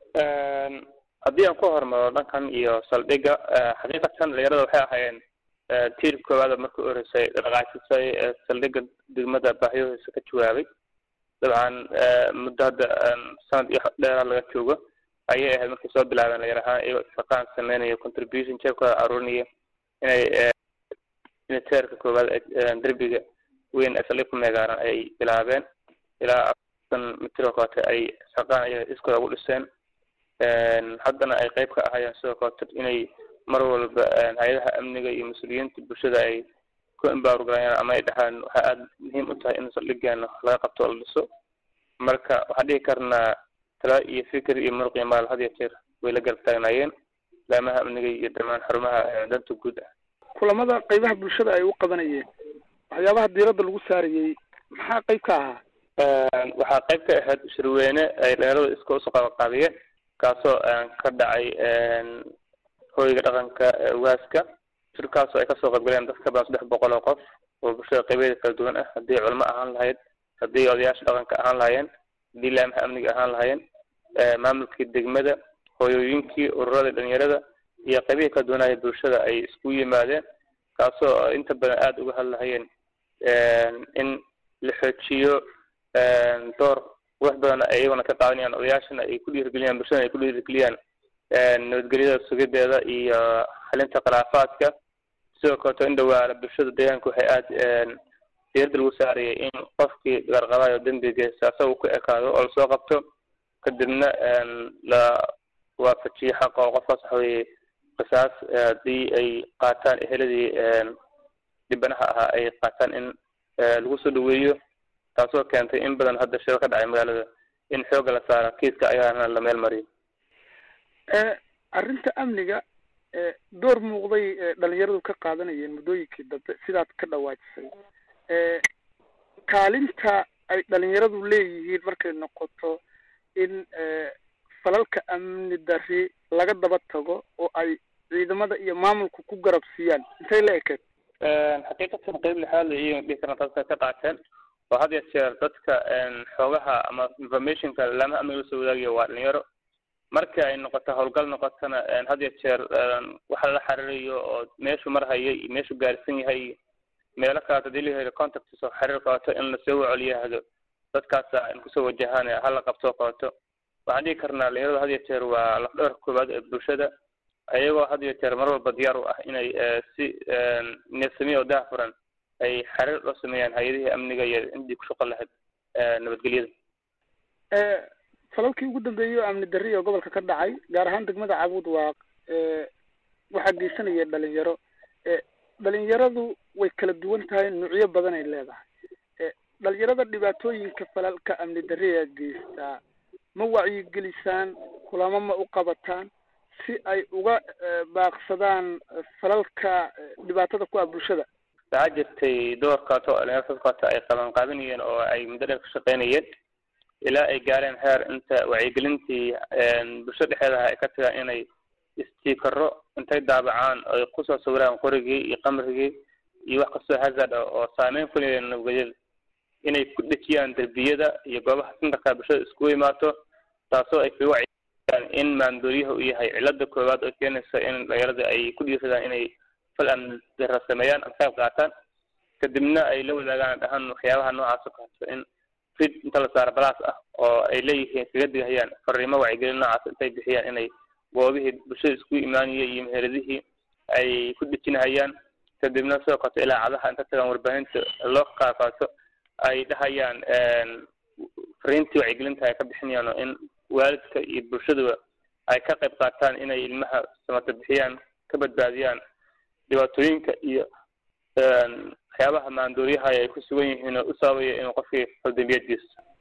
haddii aan ku hormaro dhankan iyo saldhigga xaqiiqatan dhalinyarada waxay ahaayeen tiirka koowaada markii u horeysay dhaqaajisay saldhigga degmada baahiyahoisa ka jawaabay dabcan muddo hadda sanad iyo dheeraa laga joogo ayay ahayd markay soo bilaabeen dhalinyar ahaan iyagoo shaqaan sameynaya contribution jeebkooda aruurinaya inay inay teerka koowaad derbiga weyn ee saldhig ku meegaaran ay bilaabeen ilaa afartan mitir oo kaleeto ay shaqaan ay iskooda ugu dhiseen haddana ay qayb ka ahaayeen sidoo kaleeto inay mar walba hay-adaha amniga iyo mas-uuliyiinta bulshada ay ku imbaargalayaan ama ay dhahaan waxaa aada muhiim u tahay in saldhigeena laga qabto oo la dhiso marka waxaan dhihi karnaa tala iyo fikir iyo muruq iyo maal had iyo jeer way la garab taagnaayeen laamaha amniga iyo dhamaan xarumaha danta guud ah kulamada qaybaha bulshada ay u qabanayeen waxyaabaha diiradda lagu saarayey maxaa qayb ka ahaa waxaa qayb ka ahayd shirweyne ay dhalinyarada iska usoo qabanqaabiyeen kaasoo ka dhacay hoyga dhaqanka waaska shirkaasoo ay kasoo qaybgaleen dad ka badan saddex boqol oo qof oo bulshada qaybeeda kala duwan ah haddii culamo ahaan lahayd haddii odayaasha dhaqanka ahaan lahaayeen haddii laamaha amniga ahaan lahaayeen maamulkii degmada hooyooyinkii ururada dhalinyarada iyo qaybihii kala duwanaya bulshada ay isku yimaadeen kaasoo inta badan aada uga hadlahayeen in la xoojiyo door wax badan ay iyaguna ka qaadanayaan odayaashana ay ku dhiirigeliyaan bulshadana ay ku dhiirigeliyaan nabadgelyada sugideeda iyo xalinta khilaafaadka sidoo kaleto in dhawaala bulshada deegaanka waxay aada diirada lagu saarayay in qofkii garqabayo dembigiisa asaga ku ekaado oo lasoo qabto kadibna la waafajiyo xaqa oo qofkaas waxa weye qisaas haddii ay qaataan eheladii dhibanaha ahaa ay qaataan in lagu soo dhaweeyo taasoo keentay in badan hadda shiro ka dhacay magaalada in xoogga la saaro kiiska ayaana la meel mariyo arrinta amniga door muuqday dhalinyaradu ka qaadanayeen muddooyinkii dambe sidaad ka dhawaajisay kaalinta ay dhalinyaradu leeyihiin markay noqoto in falalka amni dari laga daba tago oo ay ciidamada iyo maamulku ku garab siiyaan intay la ekeed xaqiiqatan qeyb lixaad iyo dhihi karna dadka ka qaateen oo had ya jeer dadka xoogaha ama informationka laamaha amniga lasoo wadaagayo waa dhalinyaro marka ay noqoto howlgal noqotona had ya jeer waxa lala xiriirayo oo meeshu marhaya iyo meeshu gaarsan yahay meelo kaleeto hadii la helo contacts oo xiriir qabato in lasoo wacoliyaahdo dadkaasa in kusoo wajahaan hala qabtoo qabato waxaan dhihi karnaa dhalinyarada had ya jeer waa lafdhabarka koowaad ee bulshada ayagoo had ya jeer mar walba diyaar u ah inay si neefsamiya oo daahfuran ay xiriir loo sameeyaan hay-adihii amniga iyo intii ku shaqo lahayd nabadgelyada falalkii ugu dambeeyey oo amni darri oo gobolka ka dhacay gaar ahaan degmada cabuud waaq waxaa geysanaya dhalinyaro dhalinyaradu way kala duwan tahay nuucyo badan ay leedahay dhalinyarada dhibaatooyinka falalka amni darriga geystaa ma wacyigelisaan kulamo ma u qabataan si ay uga baaqsadaan falalka dhibaatada ku ah bulshada waxaa jirtay door kaleto oo dhalinyaro dad kaleto ay qaban qaabinayeen oo ay muddo dheer ka shaqeynayeen ilaa ay gaareen heer inta wacyigelintii bulshada dhexeedaha ay ka tagaan inay istiikaro intay daabacaan oy kusoo sawiraan qorigii iyo qamrigii iyo wax kastoo hazard ah oo saameyn ku leeyahay nabadgelyada inay ku dhejiyaan derbiyada iyo goobaha sintarka bulshada iskugu imaato taasoo ay kaga wacyigeliyaan in maandooriyaha uu yahay cilada koowaad oo keenaysa in dhalinyarada ay ku dhiiradaan inay fal amni dara sameeyaan ama qayb qaataan kadibna ay la wadaagaan dhahaan waxyaabaha noocaas oo kaleeto in rid inta la saaro balaas ah oo ay leeyihiin kaga digahayaan fariimo wacyigelin noocaas intay bixiyaan inay goobihii bulshada isku imaanaya iyo meheradihii ay ku dhejinahayaan kadibna sidoo kaleto ilaacadaha inta tagaan warbaahinta loo qaaqaato ay dhahayaan fariintii wacyigelinta ay ka bixinayaan oo in waalidka iyo bulshaduba ay ka qayb qaataan inay ilmaha samata bixiyaan ka badbaadiyaan dhibaatooyinka iyo waxyaabaha maandooriyaha ay ku sugan yihiin oo u sababaya inuu qofkii faldambiyad geysto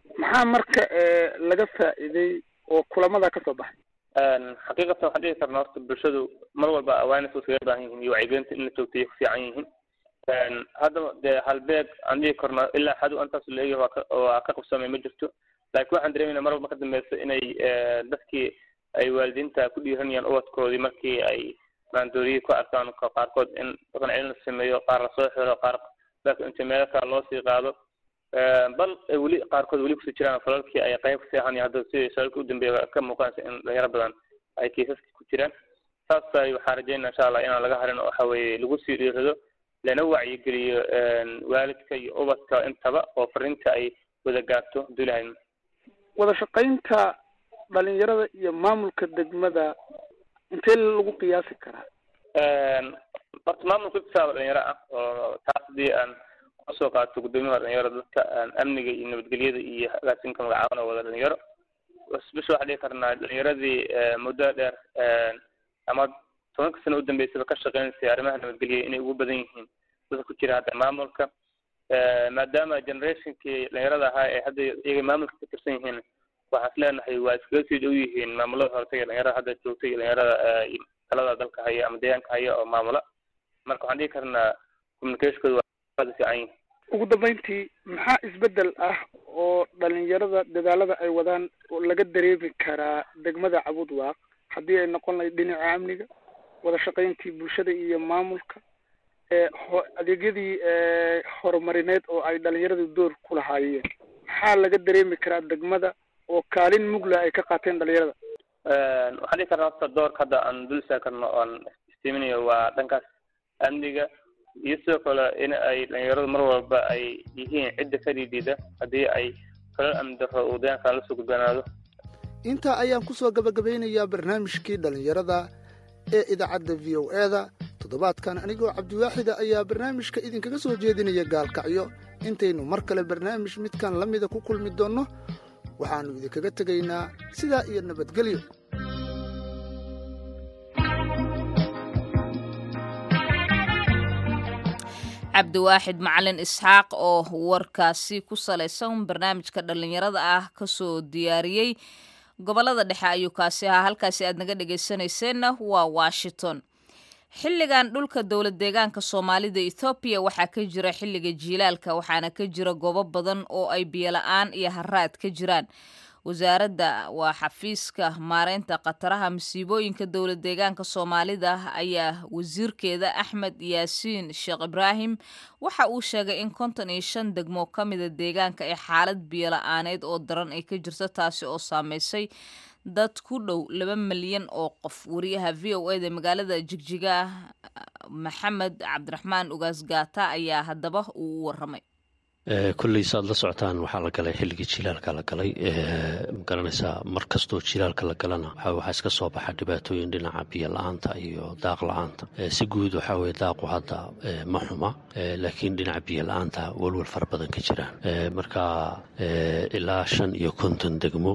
maxaa marka laga faa'iiday oo kulamada ka soo baxay xaqiiqatan waxaan dhihi karna horta bulshadu mar walba awareness iskaga baahan yihiin iyo wacyigelinta in la joogtay ku fiican yihiin haddaba dee halbeeg aan dhihi karno ilaa xadu intaas la eegay waa ka waa ka qabsamay ma jirto laakiin waxaan dareemayna mar walba ka dambeysa inay dadkii ay waalidiinta ku dhiiranayaan ubadkoodii markii ay maandooriyi ku arkaan qaarkood in dhaqan celin la sameeyo qaar lasoo xiro qaar inta meelo kale loo sii qaado bal weli qaarkood weli kusii jiraan falalkii ay qayb kasii ahaan hadda sidii shaalka u dambeeya ka muuqanaysa in dhalinyaro badan ay kiisaska ku jiraan saasay waxaan rajeynaa insha allah inaan laga harin oo waxa weeye lagu sii dhiirado lana wacyigeliyo waalidka iyo ubadka intaba oo fariinta ay wada gaarto hadduu ilahay wada shaqaynta dhalinyarada iyo maamulka degmada intee lagu qiyaasi karaa horta maamulka kitaaba dhalinyaro ah oo taas haddii aan kasoo qaato guddoomiyaha dhalinyaro dadka amniga iyo nabadgelyada iyo agaasinka magacaabana wada dhalinyaro bisha waxaa dhihi karnaa dhalinyaradii muddo dheer ama tobanka sano udambeysaba ka shaqeynaysay arrimaha nabadgelya inay ugu badan yihiin dadka ku jira hadda maamulka maadaama generationkii dhalinyarada ahaa ee hadda iyaga maamulka ka tirsan yihiin waxaan is leenahay waa iskaga sii dhow yihiin maamulada hortay dhalinyarada hadda joogtay iyo dhalinyarada talada dalka haya ama deegaanka haya oo maamula marka waxaan dhihi karnaa communicationkooda waa aada fiican yihin ugu dambeyntii maxaa isbedel ah oo dhalinyarada dadaalada ay wadaan oo laga dareemi karaa degmada cabudwaaq haddii ay noqon lahayd dhinaca amniga wada shaqayntii bulshada iyo maamulka adeegyadii horumarineed oo ay dhalinyaradu door ku lahaayeen maxaa laga dareemi karaa degmada oo kaalin mugla ay ka qaateen dhalinyarada waxaan dhihi karnaa horta doorka hadda aan dul istaagi karno oon istiiminayo waa dhankaas amniga iyo sidoo kale in ay dhalinyaradu mar walba ay yihiin cidda ka dhiidida haddii ay falal amni darro uu deegaankan lasoo gudbanaado intaa ayaan ku soo gabagabeynayaa barnaamijkii dhallinyarada ee idaacadda v o e-da toddobaadkan anigoo cabdiwaaxida ayaa barnaamijka idinkaga soo jeedinaya gaalkacyo intaynu mar kale barnaamij midkan la mida ku kulmi doonno waxaannu idinkaga tegaynaa sidaa iyo nabadgelyo cabdiwaaxid macalin isxaaq oo warkaasi ku salaysan barnaamijka dhallinyarada ah kasoo diyaariyey gobolada dhexe ayuu kaasi ahaa halkaasi aad naga dhegaysanayseena waa washington xilligan dhulka dowlad deegaanka soomaalida ethoobiya waxaa ka jira xilliga jiilaalka waxaana ka jira goobo badan oo ay biyola-aan iyo haraad ka jiraan wasaaradda waa xafiiska maareynta khataraha masiibooyinka dowlad deegaanka soomaalida ayaa wasiirkeeda axmed yaasiin sheekh ibraahim waxa uu sheegay in konton iyo shan degmo ka mida deegaanka ee xaalad biyola-aaneed oo daran ay ka jirto taasi oo saameysay dad ku dhow laba milyan oo qof wariyaha v o eda magaalada jigjiga maxamed cabdiraxmaan ugaas gaata ayaa haddaba uu u waramay kolley saad la socotaan waxaa la galay xilligii jilaalka la galay magaranaysaa mar kastoo jilaalka la galana waxaa iska soo baxa dhibaatooyin dhinaca biyo la-aanta iyo daaq la-aanta si guud waxaa weye daaqu hadda ma xuma laakiin dhinaca biyo la-aanta walwal fara badan ka jiraan marka ilaa shan iyo konton degmo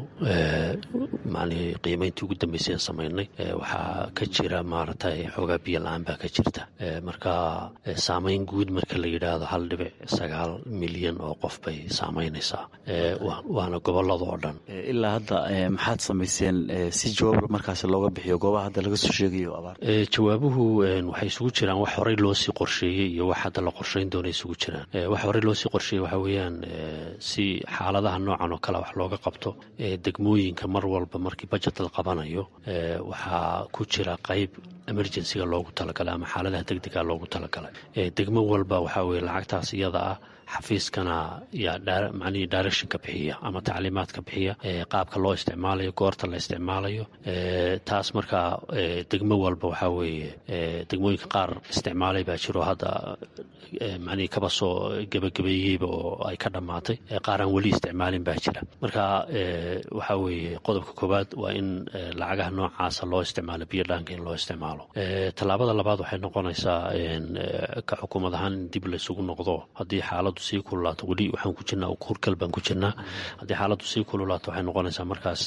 macnihii qiimayntii ugu dambeysay aan samaynay waxaa ka jira maaragtay xoogaa biyo la-aan baa ka jirta marka saameyn guud marka la yidhaahdo hal dhibic sagaal milyan oo qof bay saamaynaysaa waana gobolada oo dhan ilaa hadda maxaad samayseen si jawaab markaas looga bixiyo goobaha hadda laga soo sheegayo abaar jawaabuhu waxay isugu jiraan wax horey loosii qorsheeyey iyo wax hadda la qorsheyn doona isugu jiraan wax horey loosii qorsheeyey waxaa weeyaan si xaaladaha noocan oo kale wax looga qabto degmooyinka mar walba markii bajet la qabanayo waxaa ku jira qayb emergencyga loogu talagalay ama xaaladaha degdega loogu talagalay degmo walba waxaa weye lacagtaas iyada ah xafiiskana yaa macnihii directionka bixiya ama tacliimaadka bixiya qaabka loo isticmaalayo goorta la isticmaalayo taas markaa degmo walba waxaa weeye degmooyinka qaar isticmaalay baa jiro hadda macnihii kaba soo gebagabeeyeyba oo ay ka dhammaatay qaar aan weli isticmaalin baa jira marka waxaa weeye qodobka koowaad waa in lacagaha noocaasa loo isticmaalo biyo dhaanka in loo isticmaalo isticmaalo tallaabada labaad waxay noqonaysaa ka xukuumad ahaan in dib laysugu noqdo haddii xaaladdu sii kululaato weli waxaan ku jirnaa kurkal baan ku jirnaa haddii xaaladdu sii kululaato waxay noqonaysaa markaas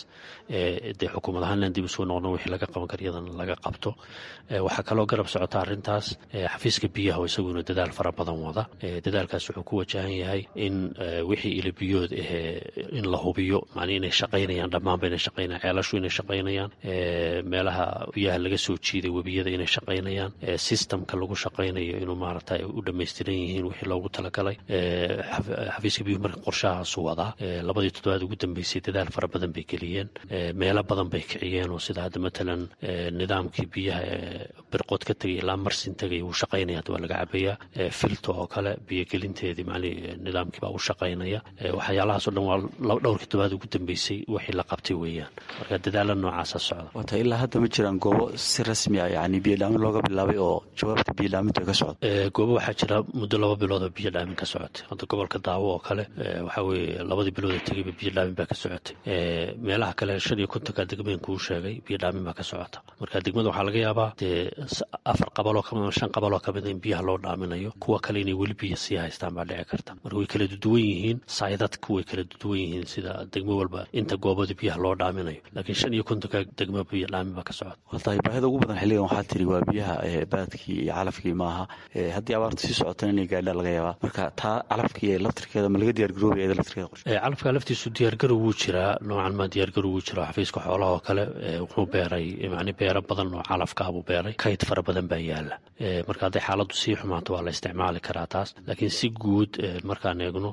dee xukuumad ahaan inaan dib isugu noqno wixii laga qaban kara iyadana laga qabto waxaa kaloo garab socota arrintaas xafiiska biyaha oo isaguna dadaal fara badan wada dadaalkaas wuxuu ku wajahan yahay in wixii ilabiyood ahee in la hubiyo macnii inay shaqaynayaan dhammaanba inay shaqaynayaan ceelashu inay shaqaynayaan meelaha biyaha laga soo jiiday webiyada inay shaqaynayaan systemka lagu shaqaynayo inuu maaragtay u dhammaystiran yihiin wixii loogu talagalay xafiiska biyuhu marka qorshahaasu wadaa labadii toddobaad ugu dambeysay dadaal fara badan bay geliyeen meelo badan bay kiciyeen oo sida hadda matalan nidaamkii biyaha birqood ka tegay ilaa marsin tegay wuu shaqaynaya hadda waa laga cabayaa filto oo kale biyogelinteedii macnii nidaamkii baa u shaqaynaya waxyaalahaas o dhan waa dhowrkii toddobaad ugu dambeysay wixii la qabtay weeyaan marka dadaala noocaasa socda wata ilaa hadda ma jiraan goobo si rasmi ah yani biyodhaamin looga bilaabay oo jawaabta biyodhaamintu ay ka socota goobo waxaa jira muddo laba bilood oo biyodhaamin ka socotay hadda gobolka daawo oo kale waxaa weeye labadii bilood ee tegayba biyodhaamin baa ka socotay meelaha kale shan iyo kontonka degmeen kuu sheegay biyodhaamin baa ka socota marka degmada waxaa laga yaabaa dee afar qabaloo kamid shan qabaloo kamid in biyaha loo dhaaminayo kuwa kale inay weli biyo sii haystaan baa dhici karta marka way kala duwan yihiin saydadku way kala duwan yihiin sida degmo walba inta goobada biyaha loo dhaaminayo laakiin shan iyo kontonka degmo biyo dhaamin baa ka socota watahay baahida ugu badan xilligan waxaa tiri waa biyaha baadkii iyo calafkii maaha haddii abaartu sii socotana inay gaadha laga yaabaa marka taa calafkii ee laftirkeeda ma laga diyaargaroobaya iyada laftirkeeda qorshe calafka laftiisu diyaargarow wuu jiraa noocan ma diyaargarow wuu jiraa xafiiska xoolaha oo kale wuxuu beeray macni beero badan oo calafkaa buu beeray kayd fara badan baa yaala marka hadday xaaladdu sii xumaato waa la isticmaali karaa taas laakiin si guud markaan eegno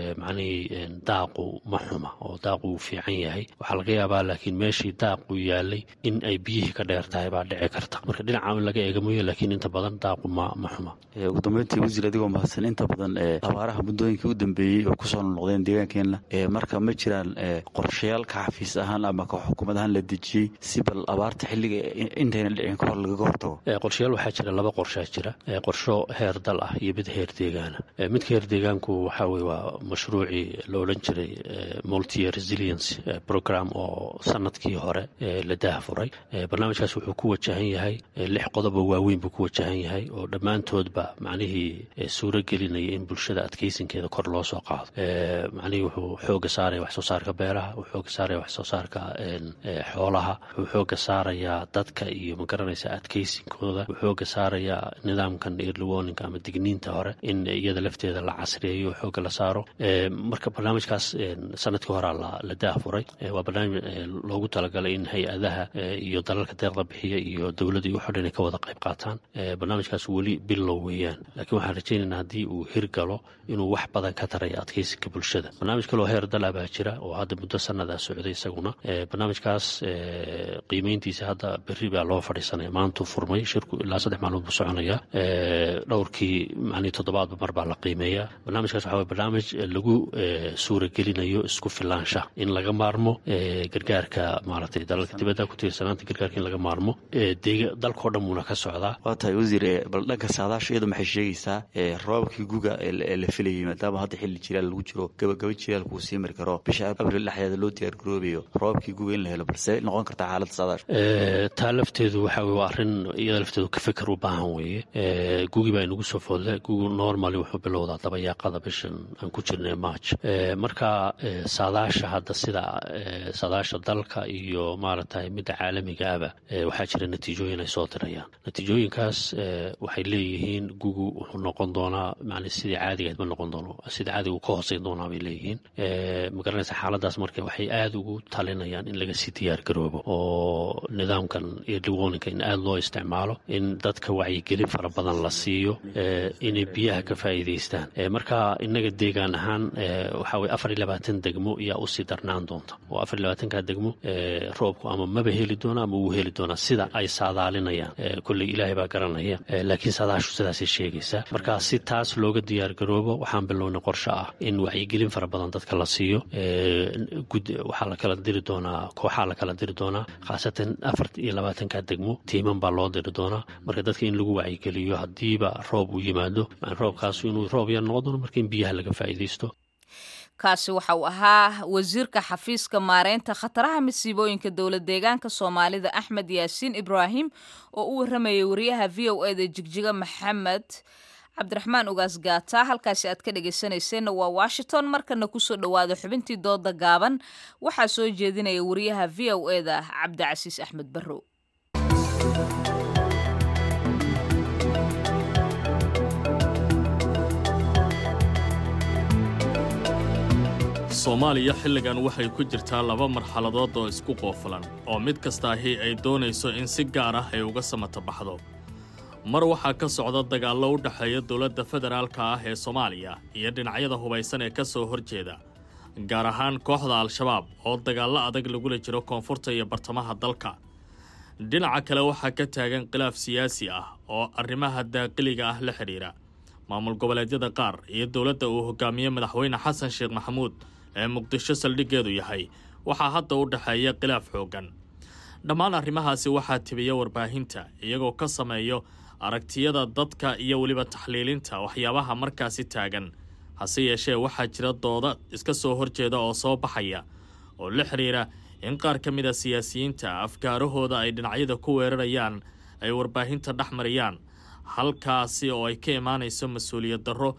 macnihii daaqu ma xuma oo daaqu wuu fiican yahay waxaa laga yaabaa laakiin meeshii daaqu yaalay in ay biyihii ka dheer tahay baa dhici karta marka dhinaca in laga eega mooye laakiin inta badan daaqu ma ma xuma ugu dambeyntii wasiir adigoo mahadsan inta badan abaaraha muddooyinkii u dambeeyey oo kusoo noqdeen deegaankeenna marka ma jiraan qorshayaal ka xafiis ahaan ama ka xukuumad ahaan la dejiyey si bal abaarta xilliga intayna dhicin ka hor lagaga hortago qorshayaal waxaa jira laba qorshaa jira qorsho heer dal ah iyo mid heer deegaana midka heer deegaanku waxaa weye waa mashruucii la odhan jiray multi resilience program oo sanadkii hore la daahfuray barnaamijkaas wuxuu ku wajahan yahay lix qodobo waaweyn buu ku wajahan yahay oo dhammaantoodba macnihii suuro gelinaya in bulshada adkeysinkeeda kor loo soo qaado macnihii wuxuu xooga saaraya wax soo saarka beeraha wuxuu xooga saaraya wax soo saarka xoolaha wuxuu xooga saarayaa dadka iyo magaranaysa adkeysinkooda wuxuu xooga saarayaa nidaamkan early warning ama digniinta hore in iyada lafteeda la casriyeeyo xooga la saaro marka barnaamijkaas sanadkii horaa la daahfuray waa barnaamij loogu talagalay in hay-adaha iyo dalalka deeqda bixiya iyo dowladda iyo waxo dhan ay ka wada qayb qaataan barnaamijkaas weli bilow weeyaan laakiin waxaan rajaynaynaa haddii uu hirgalo inuu wax badan ka taraya adkeysinka bulshada barnaamij kaloo heer dala baa jira oo hadda muddo sannadaa socday isaguna barnaamijkaas qiimeyntiisa hadda berri baa loo fadhiisanaya maantuu furmay shirku ilaa saddex maalmood buu soconaya dhowrkii macnii toddobaadba mar baa la qiimeeyaa barnaamijkaas waxa weye barnaamij lagu suuragelinayo isku filaansha in laga maarmo gargaarka maaragtay dalalka dibadda ku tiirsanaanta gargaarka in laga maarmo deega dalkao dhan muuna ka socdaa waa tahay wasiir bal dhanka saadaasha iyadu maxay sheegaysaa roobabkii guga ee la filayay maadaama hadda xilli jilaal lagu jiro gabagaba jilaalku uu sii mari karo bisha abril dhexdeeda loo diyaargaroobayo roobabkii guga in la helo balse noqon kartaa xaaladda saadaasha taa lafteedu waxa weye waa arrin iyada lafteedu ka fikir u baahan weeye gugi baa inagu soo foodle gugu normally wuxuu bilowdaa dabayaaqada bishan aan ku jirnay march marka saadaasha hadda sida saadaasha dalka iyo maaragtay midda caalamiga aba waxaa jira natiijooyin ay soo dirayaan natiijooyinkaas waxay leeyihiin gugu wuxuu noqon doonaa man sidii caadigaed ma noqon doono sidii caadiga uu ka hooseyn doonaa bay leeyihiin magaranaysa xaaladaas marka waxay aada ugu talinayaan in laga sii diyaar garoobo oo nidaamkan early warninga in aada loo isticmaalo in dadka wacyigelin fara badan la siiyo inay biyaha ka faa'iidaystaan marka innaga deegaan ahaan waxaa weye afar iyo labaatan degmo ayaa usii darnaan doonta oo afar iyo labaatanka degmo roobku ama maba heli doona ama wuu heli doonaa sida ay saadaalinayaan kolley ilaahay baa garanaya laakiin saadaashu sidaasay sheegaysaa marka si taas looga diyaar garoobo waxaan bilownay qorshe ah in wacyigelin fara badan dadka la siiyo waxaa la kala diri doonaa kooxaa la kala diri doonaa khaasatan afar iyo labaatanka degmo tiiman baa loo diri doonaa marka dadka in lagu wacyigeliyo haddiiba roob uu yimaado roobkaas inuu roob yar noqon doono marka in biyaha laga faa'iidaysto kaasi waxa uu ahaa wasiirka xafiiska maareynta khataraha masiibooyinka dowlad deegaanka soomaalida axmed yaasiin ibraahim oo u waramayay wariyaha v o eda jigjiga maxamed cabdiraxmaan ugaas gaata halkaasi aad ka dhegaysanayseena waa washington markana kusoo dhowaada xubintii dooda gaaban waxaa soo jeedinaya wariyaha v o eda cabdicasiis axmed barrow soomaaliya xilligan waxay ku jirtaa laba marxaladood oo isku qoofulan oo mid kastaahi ay doonayso in si gaar ah ay uga samata baxdo mar waxaa ka socda dagaallo u dhexeeya dowladda federaalka ah ee soomaaliya iyo dhinacyada hubaysan ee ka soo horjeeda gaar ahaan kooxda al-shabaab oo dagaallo adag lagula jiro koonfurta iyo bartamaha dalka dhinaca kale waxaa ka taagan khilaaf siyaasi ah oo arrimaha daaqiliga ah la xidhiira maamul goboleedyada qaar iyo dowladda uu hogaamiye madaxweyne xasan sheekh maxamuud ee muqdisho saldhiggeedu yahay waxaa hadda u dhexeeya khilaaf xooggan dhammaan arrimahaasi waxaa tibiya warbaahinta iyagoo ka sameeyo aragtiyada dadka iyo weliba taxliilinta waxyaabaha markaasi taagan hase yeeshee waxaa jira dooda iska soo horjeeda oo soo baxaya oo la xidhiira in qaar ka mid a siyaasiyiinta afkaarahooda ay dhinacyada ku weerarayaan ay warbaahinta dhex mariyaan halkaasi oo ay ka imaanayso mas-uuliyad darro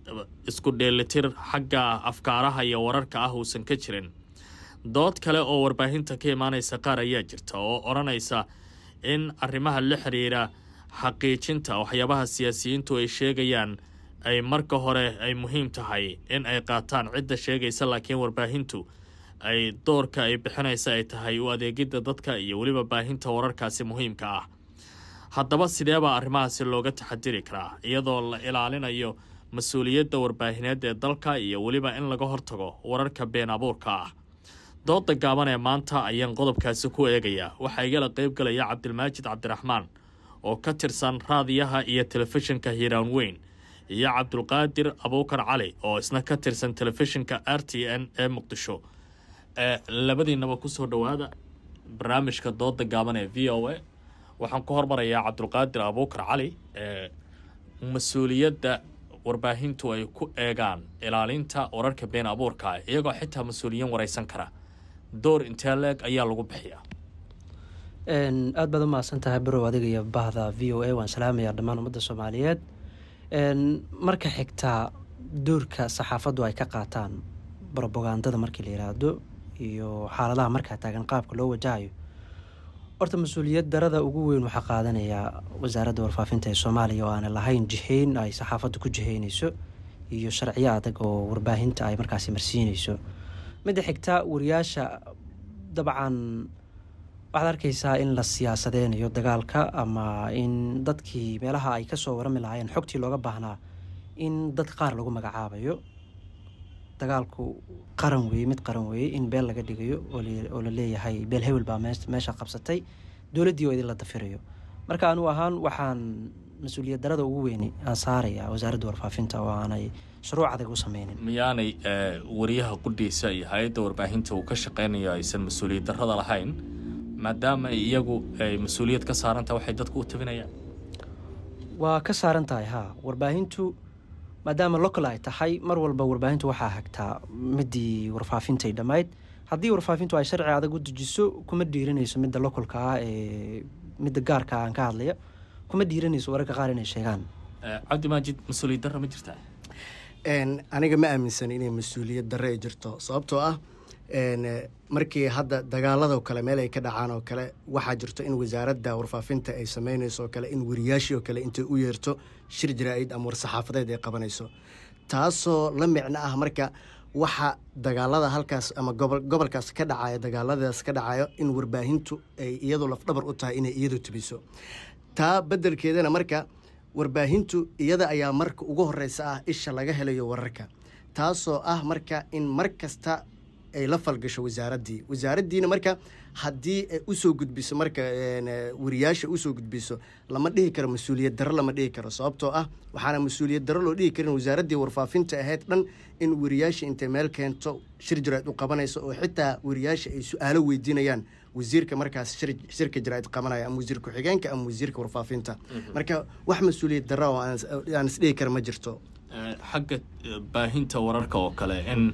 isku dheelitir xagga afkaaraha iyo wararka ah uusan ka jirin dood kale oo warbaahinta ka imaanaysa qaar ayaa jirta oo odhanaysa in arrimaha la xidhiira xaqiijinta waxyaabaha siyaasiyiintu ay sheegayaan ay marka hore ay muhiim tahay in ay qaataan cidda sheegaysa laakiin warbaahintu ay doorka ay bixinaysa ay tahay u adeegidda dadka iyo weliba baahinta wararkaasi muhiimka ah haddaba sideebaa arrimahaasi looga taxadiri karaa iyadoo la ilaalinayo mas-uuliyadda warbaahineed ee dalka iyo weliba in laga hortago wararka been abuurka ah dooda gaaban ee maanta ayaan qodobkaasi ku eegayaa waxaa igala qaybgalaya cabdilmaajid cabdiraxmaan oo ka tirsan raadiyaha iyo telefishinka hiiraan weyn iyo cabdulqaadir abuukar cali oo isna ka tirsan telefishinka r t n ee muqdisho ee labadiinaba kusoo dhowaada barnaamijka dooda gaaban ee v o a waxaan ku hormarayaa cabdulqaadir abuukar cali ee mas-uuliyadda warbaahintu ay ku eegaan ilaalinta wararka been abuurka iyagoo xitaa mas-uuliyiin waraysan kara door intee leeg ayaa lagu bixiyaa aad baad u mahadsan tahay barow adiga iyo bahda v o a waan salaamayaa dhammaan ummadda soomaaliyeed marka xigtaa doorka saxaafaddu ay ka qaataan brobagandada markii la yiraahdo iyo xaaladaha markaa taagan qaabka loo wajahayo horta mas-uuliyad darada ugu weyn waxaa qaadanayaa wasaaradda warfaafinta ee soomaaliya oo aanay lahayn jihayn ay saxaafaddu ku jihaynayso iyo sharciyo adag oo warbaahinta ay markaasi marsiinayso midda xigta wariyaasha dabcan waxaad arkaysaa in la siyaasadeynayo dagaalka ama in dadkii meelaha ay kasoo warami lahaayeen xogtii looga baahnaa in dad qaar lagu magacaabayo dagaalku qaran weeye mid qaran weeye in beel laga dhigayo oo la leeyahay beel hewel baa meesha qabsatay dowladdii oo idin la dafirayo marka anuu ahaan waxaan mas-uuliyad darada ugu weyni aan saaraya wasaaradda warfaafinta oo aanay shuruuc adag u sameynin miyaanay wariyaha qudhiisa iyo hay-adda warbaahinta uu ka shaqeynayo aysan mas-uuliyad darada lahayn maadaama iyagu ay mas-uuliyad ka saarantaha waxay dadku u tabinayaan waa ka saaran tahay haa warbaahintu maadaama local ay tahay mar walba warbaahintu waxaa hagtaa midii warfaafintay dhammayd haddii warfaafintu ay sharci adag u dejiso kuma dhiiranayso midda localka ah ee midda gaarka aan ka hadlaya kuma dhiiranayso wararka qaar inay sheegaan cabdi maajid mas-uuliyad darra ma jirtaa aniga ma aaminsan inay mas-uuliyad darre ay jirto sababtoo ah markii hadda dagaaladoo kale meel ay ka dhacaan oo kale waxaa jirto in wasaaradda warfaafinta ay sameynayso oo kale in wariyaashii oo kale intay u yeerto shir jaraa-id ama war-saxaafadeed ay qabanayso taasoo la micno ah marka waxa dagaalada halkaas ama gobolkaas ka dhacayo dagaaladaas ka dhacayo in warbaahintu ay iyadu lafdhabar u tahay inay iyadu tubiso taa beddelkeedana marka warbaahintu iyada ayaa marka ugu horeysa ah isha laga helayo wararka taasoo ah marka in mar kasta ay la falgasho wasaaraddii wasaaraddiina marka haddii ay usoo gudbiso marka wariyaasha usoo gudbiso lama dhihi karo mas-uuliyad darro lama dhihi karo sababtoo ah waxaana mas-uuliyad darro loo dhihi karin wasaaraddii warfaafinta ahayd dhan in wariyaasha intay meel keento shir jaraa'id u qabanayso oo xitaa wariyaasha ay su-aalo weydiinayaan wasiirka markaas shirka jaraa'id qabanaya ama wasiir ku-xigeenka ama wasiirka warfaafinta marka wax mas-uuliyad darro oo aan isdhihi kara ma jirto xagga baahinta wararka oo kale in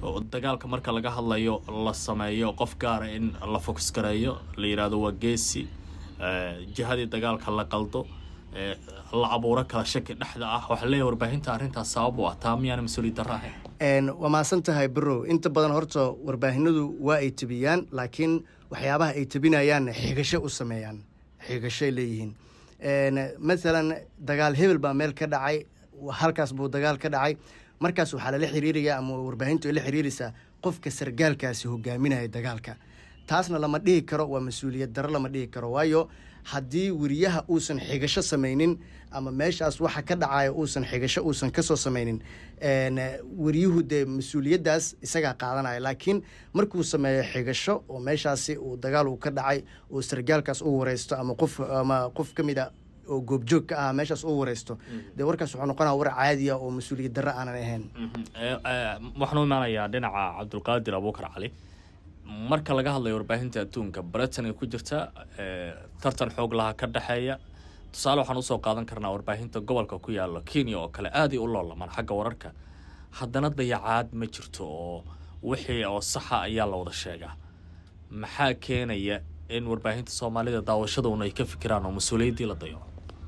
oo dagaalka marka laga hadlayo la sameeyo qof gaara in la fokus gareeyo la yidhaahdo waa geesi jihadii dagaalka la qaldo la abuuro kala shaki dhexda ah waxaa leeyahay warbaahinta arrintaas sabab u ah taa miyaana mas-uuliyad darra ahayn waa mahadsan tahay barow inta badan horta warbaahinadu waa ay tebiyaan laakiin waxyaabaha ay tebinayaanna xigasho u sameeyaan xigashoay leeyihiin maalan dagaal hebel baa meel ka dhacay halkaas buu dagaal ka dhacay markaas waxaa lala xiriiraya ama warbaahintu ay la xiriiraysaa qofka sargaalkaasi hogaaminaya dagaalka taasna lama dhihi karo waa mas-uuliyad darro lama dhihi karo waayo haddii weriyaha uusan xigasho samaynin ama meeshaas waxa ka dhacaya uusan xigasho uusan kasoo samaynin weriyuhu dee mas-uuliyaddaas isagaa qaadanaya laakiin markuu sameeyo xigasho oo meeshaasi uu dagaal uu ka dhacay oo sargaalkaas u wareysto ama qof ama qof ka mid a oo goobjoog ka ah meeshaas u wareysto dee warkaas wuxuu noqonaya war caadiya oo mas-uuliyad darro aanan ahayn waxaan u imaanayaa dhinaca cabdulqaadir abuukar cali marka laga hadlayo warbaahinta adduunka britain ay ku jirta tartan xoog laha ka dhexeeya tusaale waxaan usoo qaadan karnaa warbaahinta gobolka ku yaalo kenya oo kale aaday u loolamaan xagga wararka haddana dayacaad ma jirto oo wixii oo saxa ayaa la wada sheegaa maxaa keenaya in warbaahinta soomaalida daawashaduna ay ka fikiraan oo mas-uuliyaddii la dayaco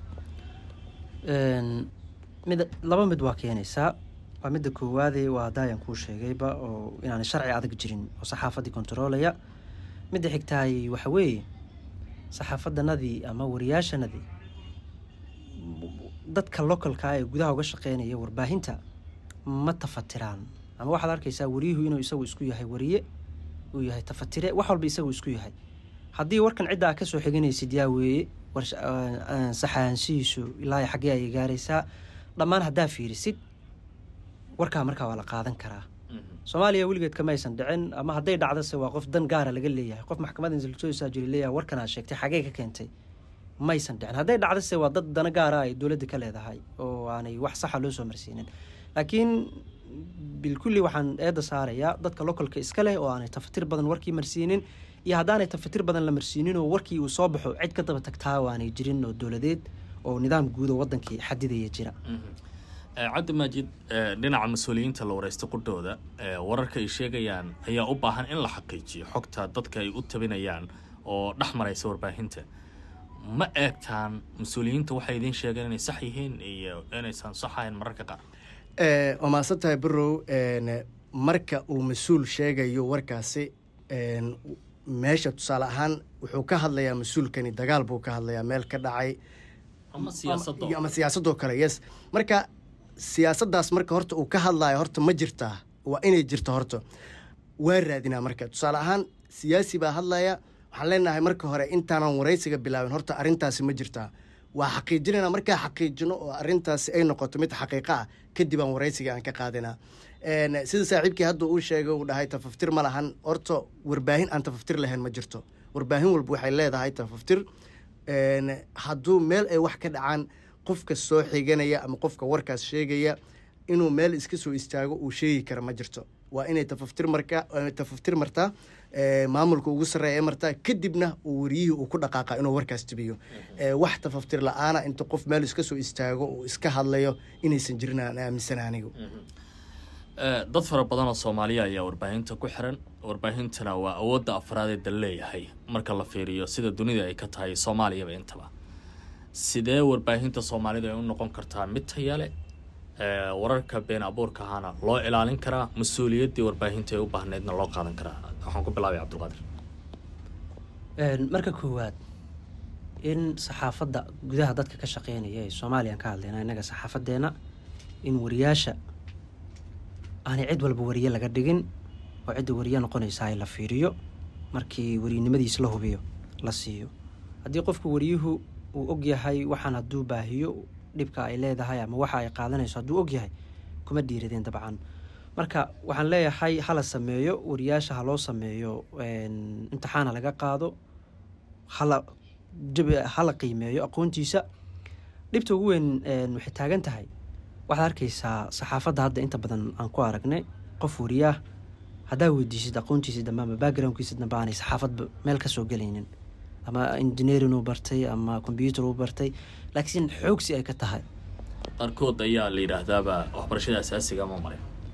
mid laba mid waa keenaysaa waa midda koowaade waa daayan kuu sheegayba oo inaanay sharci adag jirin oo saxaafaddii kontaroolaya midda xigtaay waxa weeye saxaafadanadii ama wariyaashanadii dadka localka ee gudaha uga shaqeynaya warbaahinta ma tafatiraan ama waxaad arkaysaa wariyuhu inuu isagu isku yahay wariye uu yahay tafatire wax walba isagu isku yahay haddii warkan cidda aa kasoo xiganaysid yaa weeye saxaansihiisu ilaa xaggee ayay gaaraysaa dhammaan haddaa fiirisid warkaa markaa waa la qaadan karaa soomaaliya weligeed kama aysan dhicin ama hadday dhacdase waa qof dan gaara laga leeyahay qof maxkamadda insiltoosaa jiri leeyahay warkan aad sheegtay xagee ka keentay maysan dhicin hadday dhacdase waa dad dana gaara ay dowladda ka leedahay oo aanay wax saxa loo soo marsiinin laakiin bilkulli waxaan eedda saarayaa dadka localka iska leh oo aanay tafatir badan warkii marsiinin iyo haddaanay tafatir badan la marsiinin oo warkii uu soo baxo cid ka daba tagtaa oo aanay jirin oo dowladeed oo nidaam guud oo wadankii xadidaya jira cabdi maajid dhinaca mas-uuliyiinta la wareysta qudhooda wararka ay sheegayaan ayaa u baahan in la xaqiijiyo xogta dadka ay u tabinayaan oo dhex maraysa warbaahinta ma eegtaan mas-uuliyiinta waxay idiin sheegeen inay sax yihiin iyo inaysan sax ahayn mararka qaar waa mahadsan tahay barow marka uu mas-uul sheegayo warkaasi meesha tusaale ahaan wuxuu ka hadlayaa mas-uulkani dagaal buu ka hadlayaa meel ka dhacay ama siyaasadoo kale yes marka siyaasaddaas marka horta uu ka hadlayo horta ma jirtaa waa inay jirto horta waa raadinaa marka tusaale ahaan siyaasi baa hadlaya waxaan leenahay marka hore intaanan waraysiga bilaabin horta arrintaasi ma jirtaa waa xaqiijinayna markaa xaqiijino oo arrintaasi ay noqoto mid xaqiiqa ah kadib aan waraysiga aan ka qaadinaa sida saaxiibkii hadda uu sheegay uu dhahay tafaftir ma lahan horta warbaahin aan tafaftir lahayn ma jirto warbaahin walba waxay leedahay tafaftir hadduu meel ay wax ka dhacaan qofka soo xiganaya ama qofka warkaas sheegaya inuu meel iska soo istaago uu sheegi kara ma jirto waa inay tafaftir marka tafaftir martaa maamulka ugu sarreeya martaa kadibna uu wariyihii uu ku dhaqaaqa inuu warkaas tibiyo wax tafaftir la-aana inta qof meel iska soo istaago uu iska hadlayo inaysan jirin aan aaminsana anigu dad fara badan oo soomaaliya ayaa warbaahinta ku xiran warbaahintana waa awoodda afraadee dal leeyahay marka la fiiriyo sida dunida ay ka tahay soomaaliyaba intaba sidee warbaahinta soomaalida ay u noqon kartaa mid tayale wararka been abuurka ahaana loo ilaalin karaa mas-uuliyaddii warbaahinta ay u baahneydna loo qaadan karaa waxaan ku bilaabay cabdulqaadir marka koowaad in saxaafadda gudaha dadka ka shaqeynaya ee soomaaliyan ka hadlayna innaga saxaafadeena in wariyaasha aanay cid walba wariye laga dhigin oo cidda wariye noqonaysa ay la fiiriyo markii wariynimadiis la hubiyo la siiyo haddii qofku wariyuhu uu ogyahay waxaan hadduu baahiyo dhibka ay leedahay ama waxa ay qaadanayso hadduu ogyahay kuma dhiiradeen dabcan marka waxaan leeyahay hala sameeyo wariyaasha ha loo sameeyo imtixaan ha laga qaado hala hala qiimeeyo aqoontiisa dhibta ugu weyn waxay taagan tahay waxaad arkaysaa saxaafadda hadda inta badan aan ku aragnay qof wariyaah haddaa weydiisid aqoontiisa dambe ama backgroundkiisa dambe aanay saxaafadba meel ka soo gelaynin ama engineering uu bartay ama combyuter uu bartay laakiin xoogsi ay ka tahay qaarkood ayaa la yidhaahdaaba waxbarashada asaasiga ma marin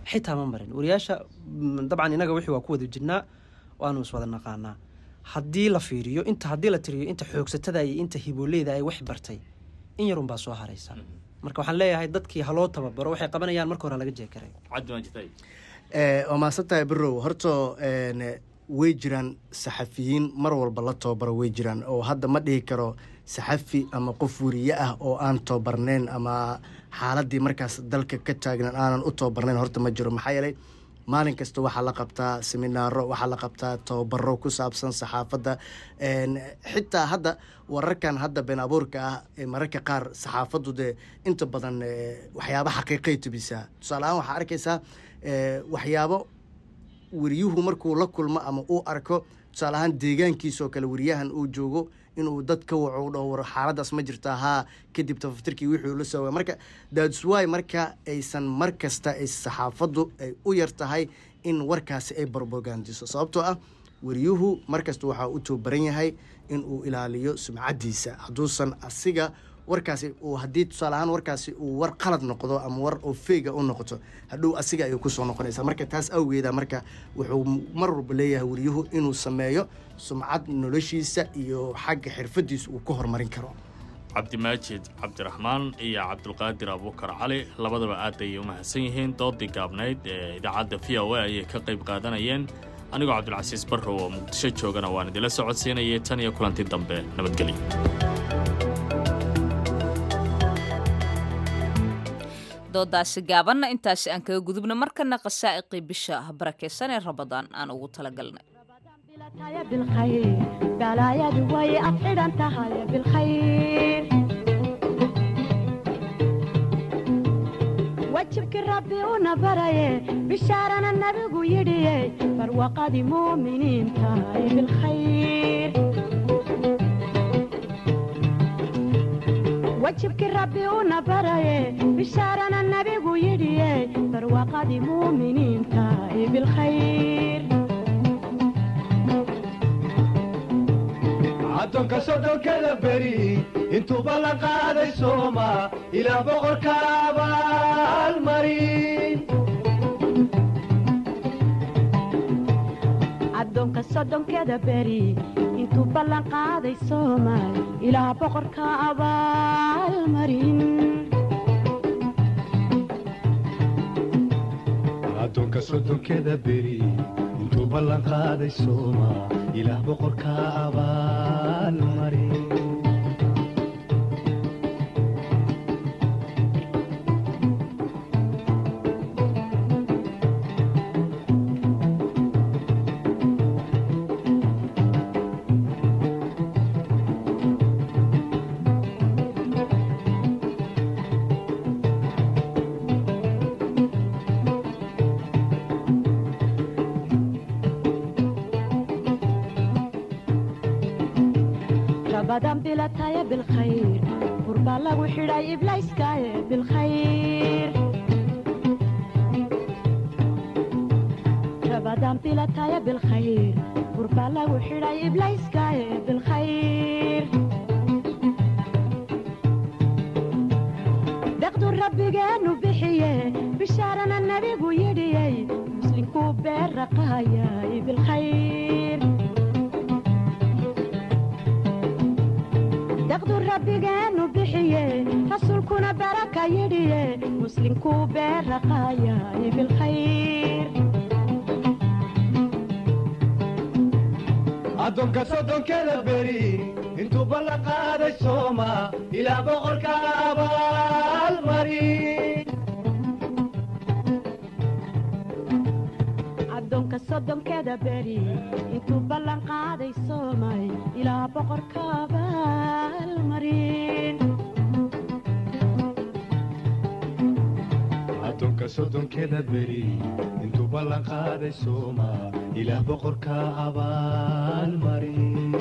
xitaa ma marin wariyaasha dabcan inaga wixii waa ku wada jirnaa waanu iswada naqaanaa haddii la fiiriyo inta haddii la tiriyo inta xoogsatada iyo inta hibooleyda ay wax bartay in yarunbaa soo haraysa marka waxaan leeyahay dadkii haloo tababaro waxay qabanayaan marka hore laga jeekaray waa mahadsan tahay birow horta way jiraan saxafiyiin mar walba la tababaro way jiraan oo hadda ma dhihi karo saxafi ama qof weriye ah oo aan tababarnayn ama xaaladii markaas dalka ka taagnan aanan u tababarnayn horta ma jiro maxaa yeelay maalin kasta waxaa la qabtaa seminaaro waxaa la qabtaa tababaro ku saabsan saxaafadda xitaa hadda wararkan hadda been abuurka ah mararka qaar saxaafaddu dee inta badan waxyaaba xaqiiqay tubisaa tusaale ahaan waxaa arkaysaa waxyaabo weriyuhu markuu la kulmo ama uu arko tusaale ahaan deegaankiisoo kale weriyahan uu joogo inuu dad ka waco u dhaho war xaaladaas ma jirta haa kadib tafatirkii wixii la soo marka dadswy marka aysan mar kasta ay saxaafaddu ay u yar tahay in warkaasi ay barbogandiso sababtoo ah weriyuhu markasta waxaa u toobaran yahay in uu ilaaliyo sumcadiisa hadduusan asiga warkaasi uu haddii tusaale ahaan warkaasi uu war qalad noqdo ama war oo feyga u noqoto hadhow asiga ayay kusoo noqonaysaa marka taas awgeeda marka wuxuu mar walba leeyahay weriyuhu inuu sameeyo sumcad noloshiisa iyo xagga xirfadiisa uu ku horumarin karo cabdimaajid cabdiraxmaan iyo cabdulqaadir abuukar cali labadaba aad ayay u mahadsan yihiin doodii gaabnayd ee idaacadda v o a ayay ka qayb qaadanayeen anigoo cabdulcasiis barrow oo muqdisho joogana waan idinla socodsiinayay tan iyo kulanti dambe nabadgelyo doodaasi gaabanna intaasi aan kaga gudubna markana qasaa'iqii bisha barakeysan ee rabadaan aan ugu talagalnay balaayadu way afxidhan tahay bilkhayr wajibkii rabbi una baraye bishaarana nabigu yidhiye barwaqadii muuminiin tahay bilkhayr wajibkii rabbi una baraye bishaarana nabigu yidhiye barwaqadii muuminiin tahay bilkhayr addoonka soddonkada beri intuuba la qaaday sooma ilaa boqorka abaalmarin addoonka soddonkeda beri intuu ballan qaaday soomaal ilaa boqorka abaalmarin addoonka soddonkeda beri intuu ballan qaaday sooma ilaah boqorka abaalmarin rabadan bilataya bilkhayr burbaa lagu xidhay iblayskaaye bilkhayr rabadan bilataya bilkhayr burbaa lagu xidhay iblayskaaye bilkhayr deqdu rabbigeenu bixiye bishaarana nabigu yidhiyey muslinkuu beera qaayay bilkhayr daqdu rabbigeenu bixiye rasuulkuna baraka yidhiye muslinkuu beera qaayay bilkhayr addoonka soddonkeda beri intuu ballan qaaday sooma ilaa boqorka abaalmarin addoonka soddonkeda beri intuu ballan qaaday soomay ilaa boqorka abaalmarin addoonka soddonkeda beri intuu ballan qaaday sooma ilaah boqorka abaalmarin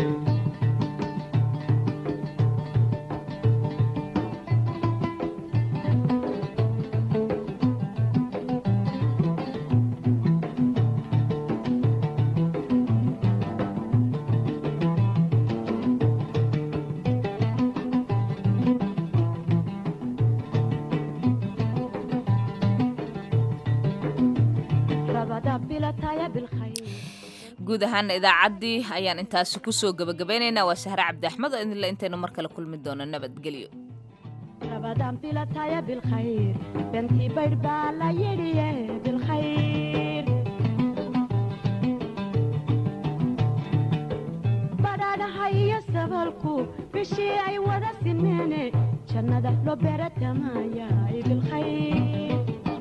bilataya bilkhayr guud ahaana idaacaddii ayaan intaasi kusoo gebagabeynaynaa waa sahre cabdi axmed oo idinle intaynu mar kale kulmi doono nabadgelyo rabadan bilataya bilkhayr bentii baydh baa la yidhiye bilkhayr badhaadhaha iyo sabalku bishii ay wada simeene jannada loo beeratamaya bilkhayr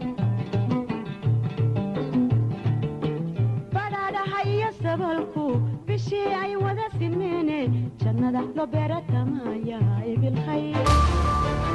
badhaadhaha iyo sabalku bishii ay wada simeene jannada loo beeratamaya bilkhayr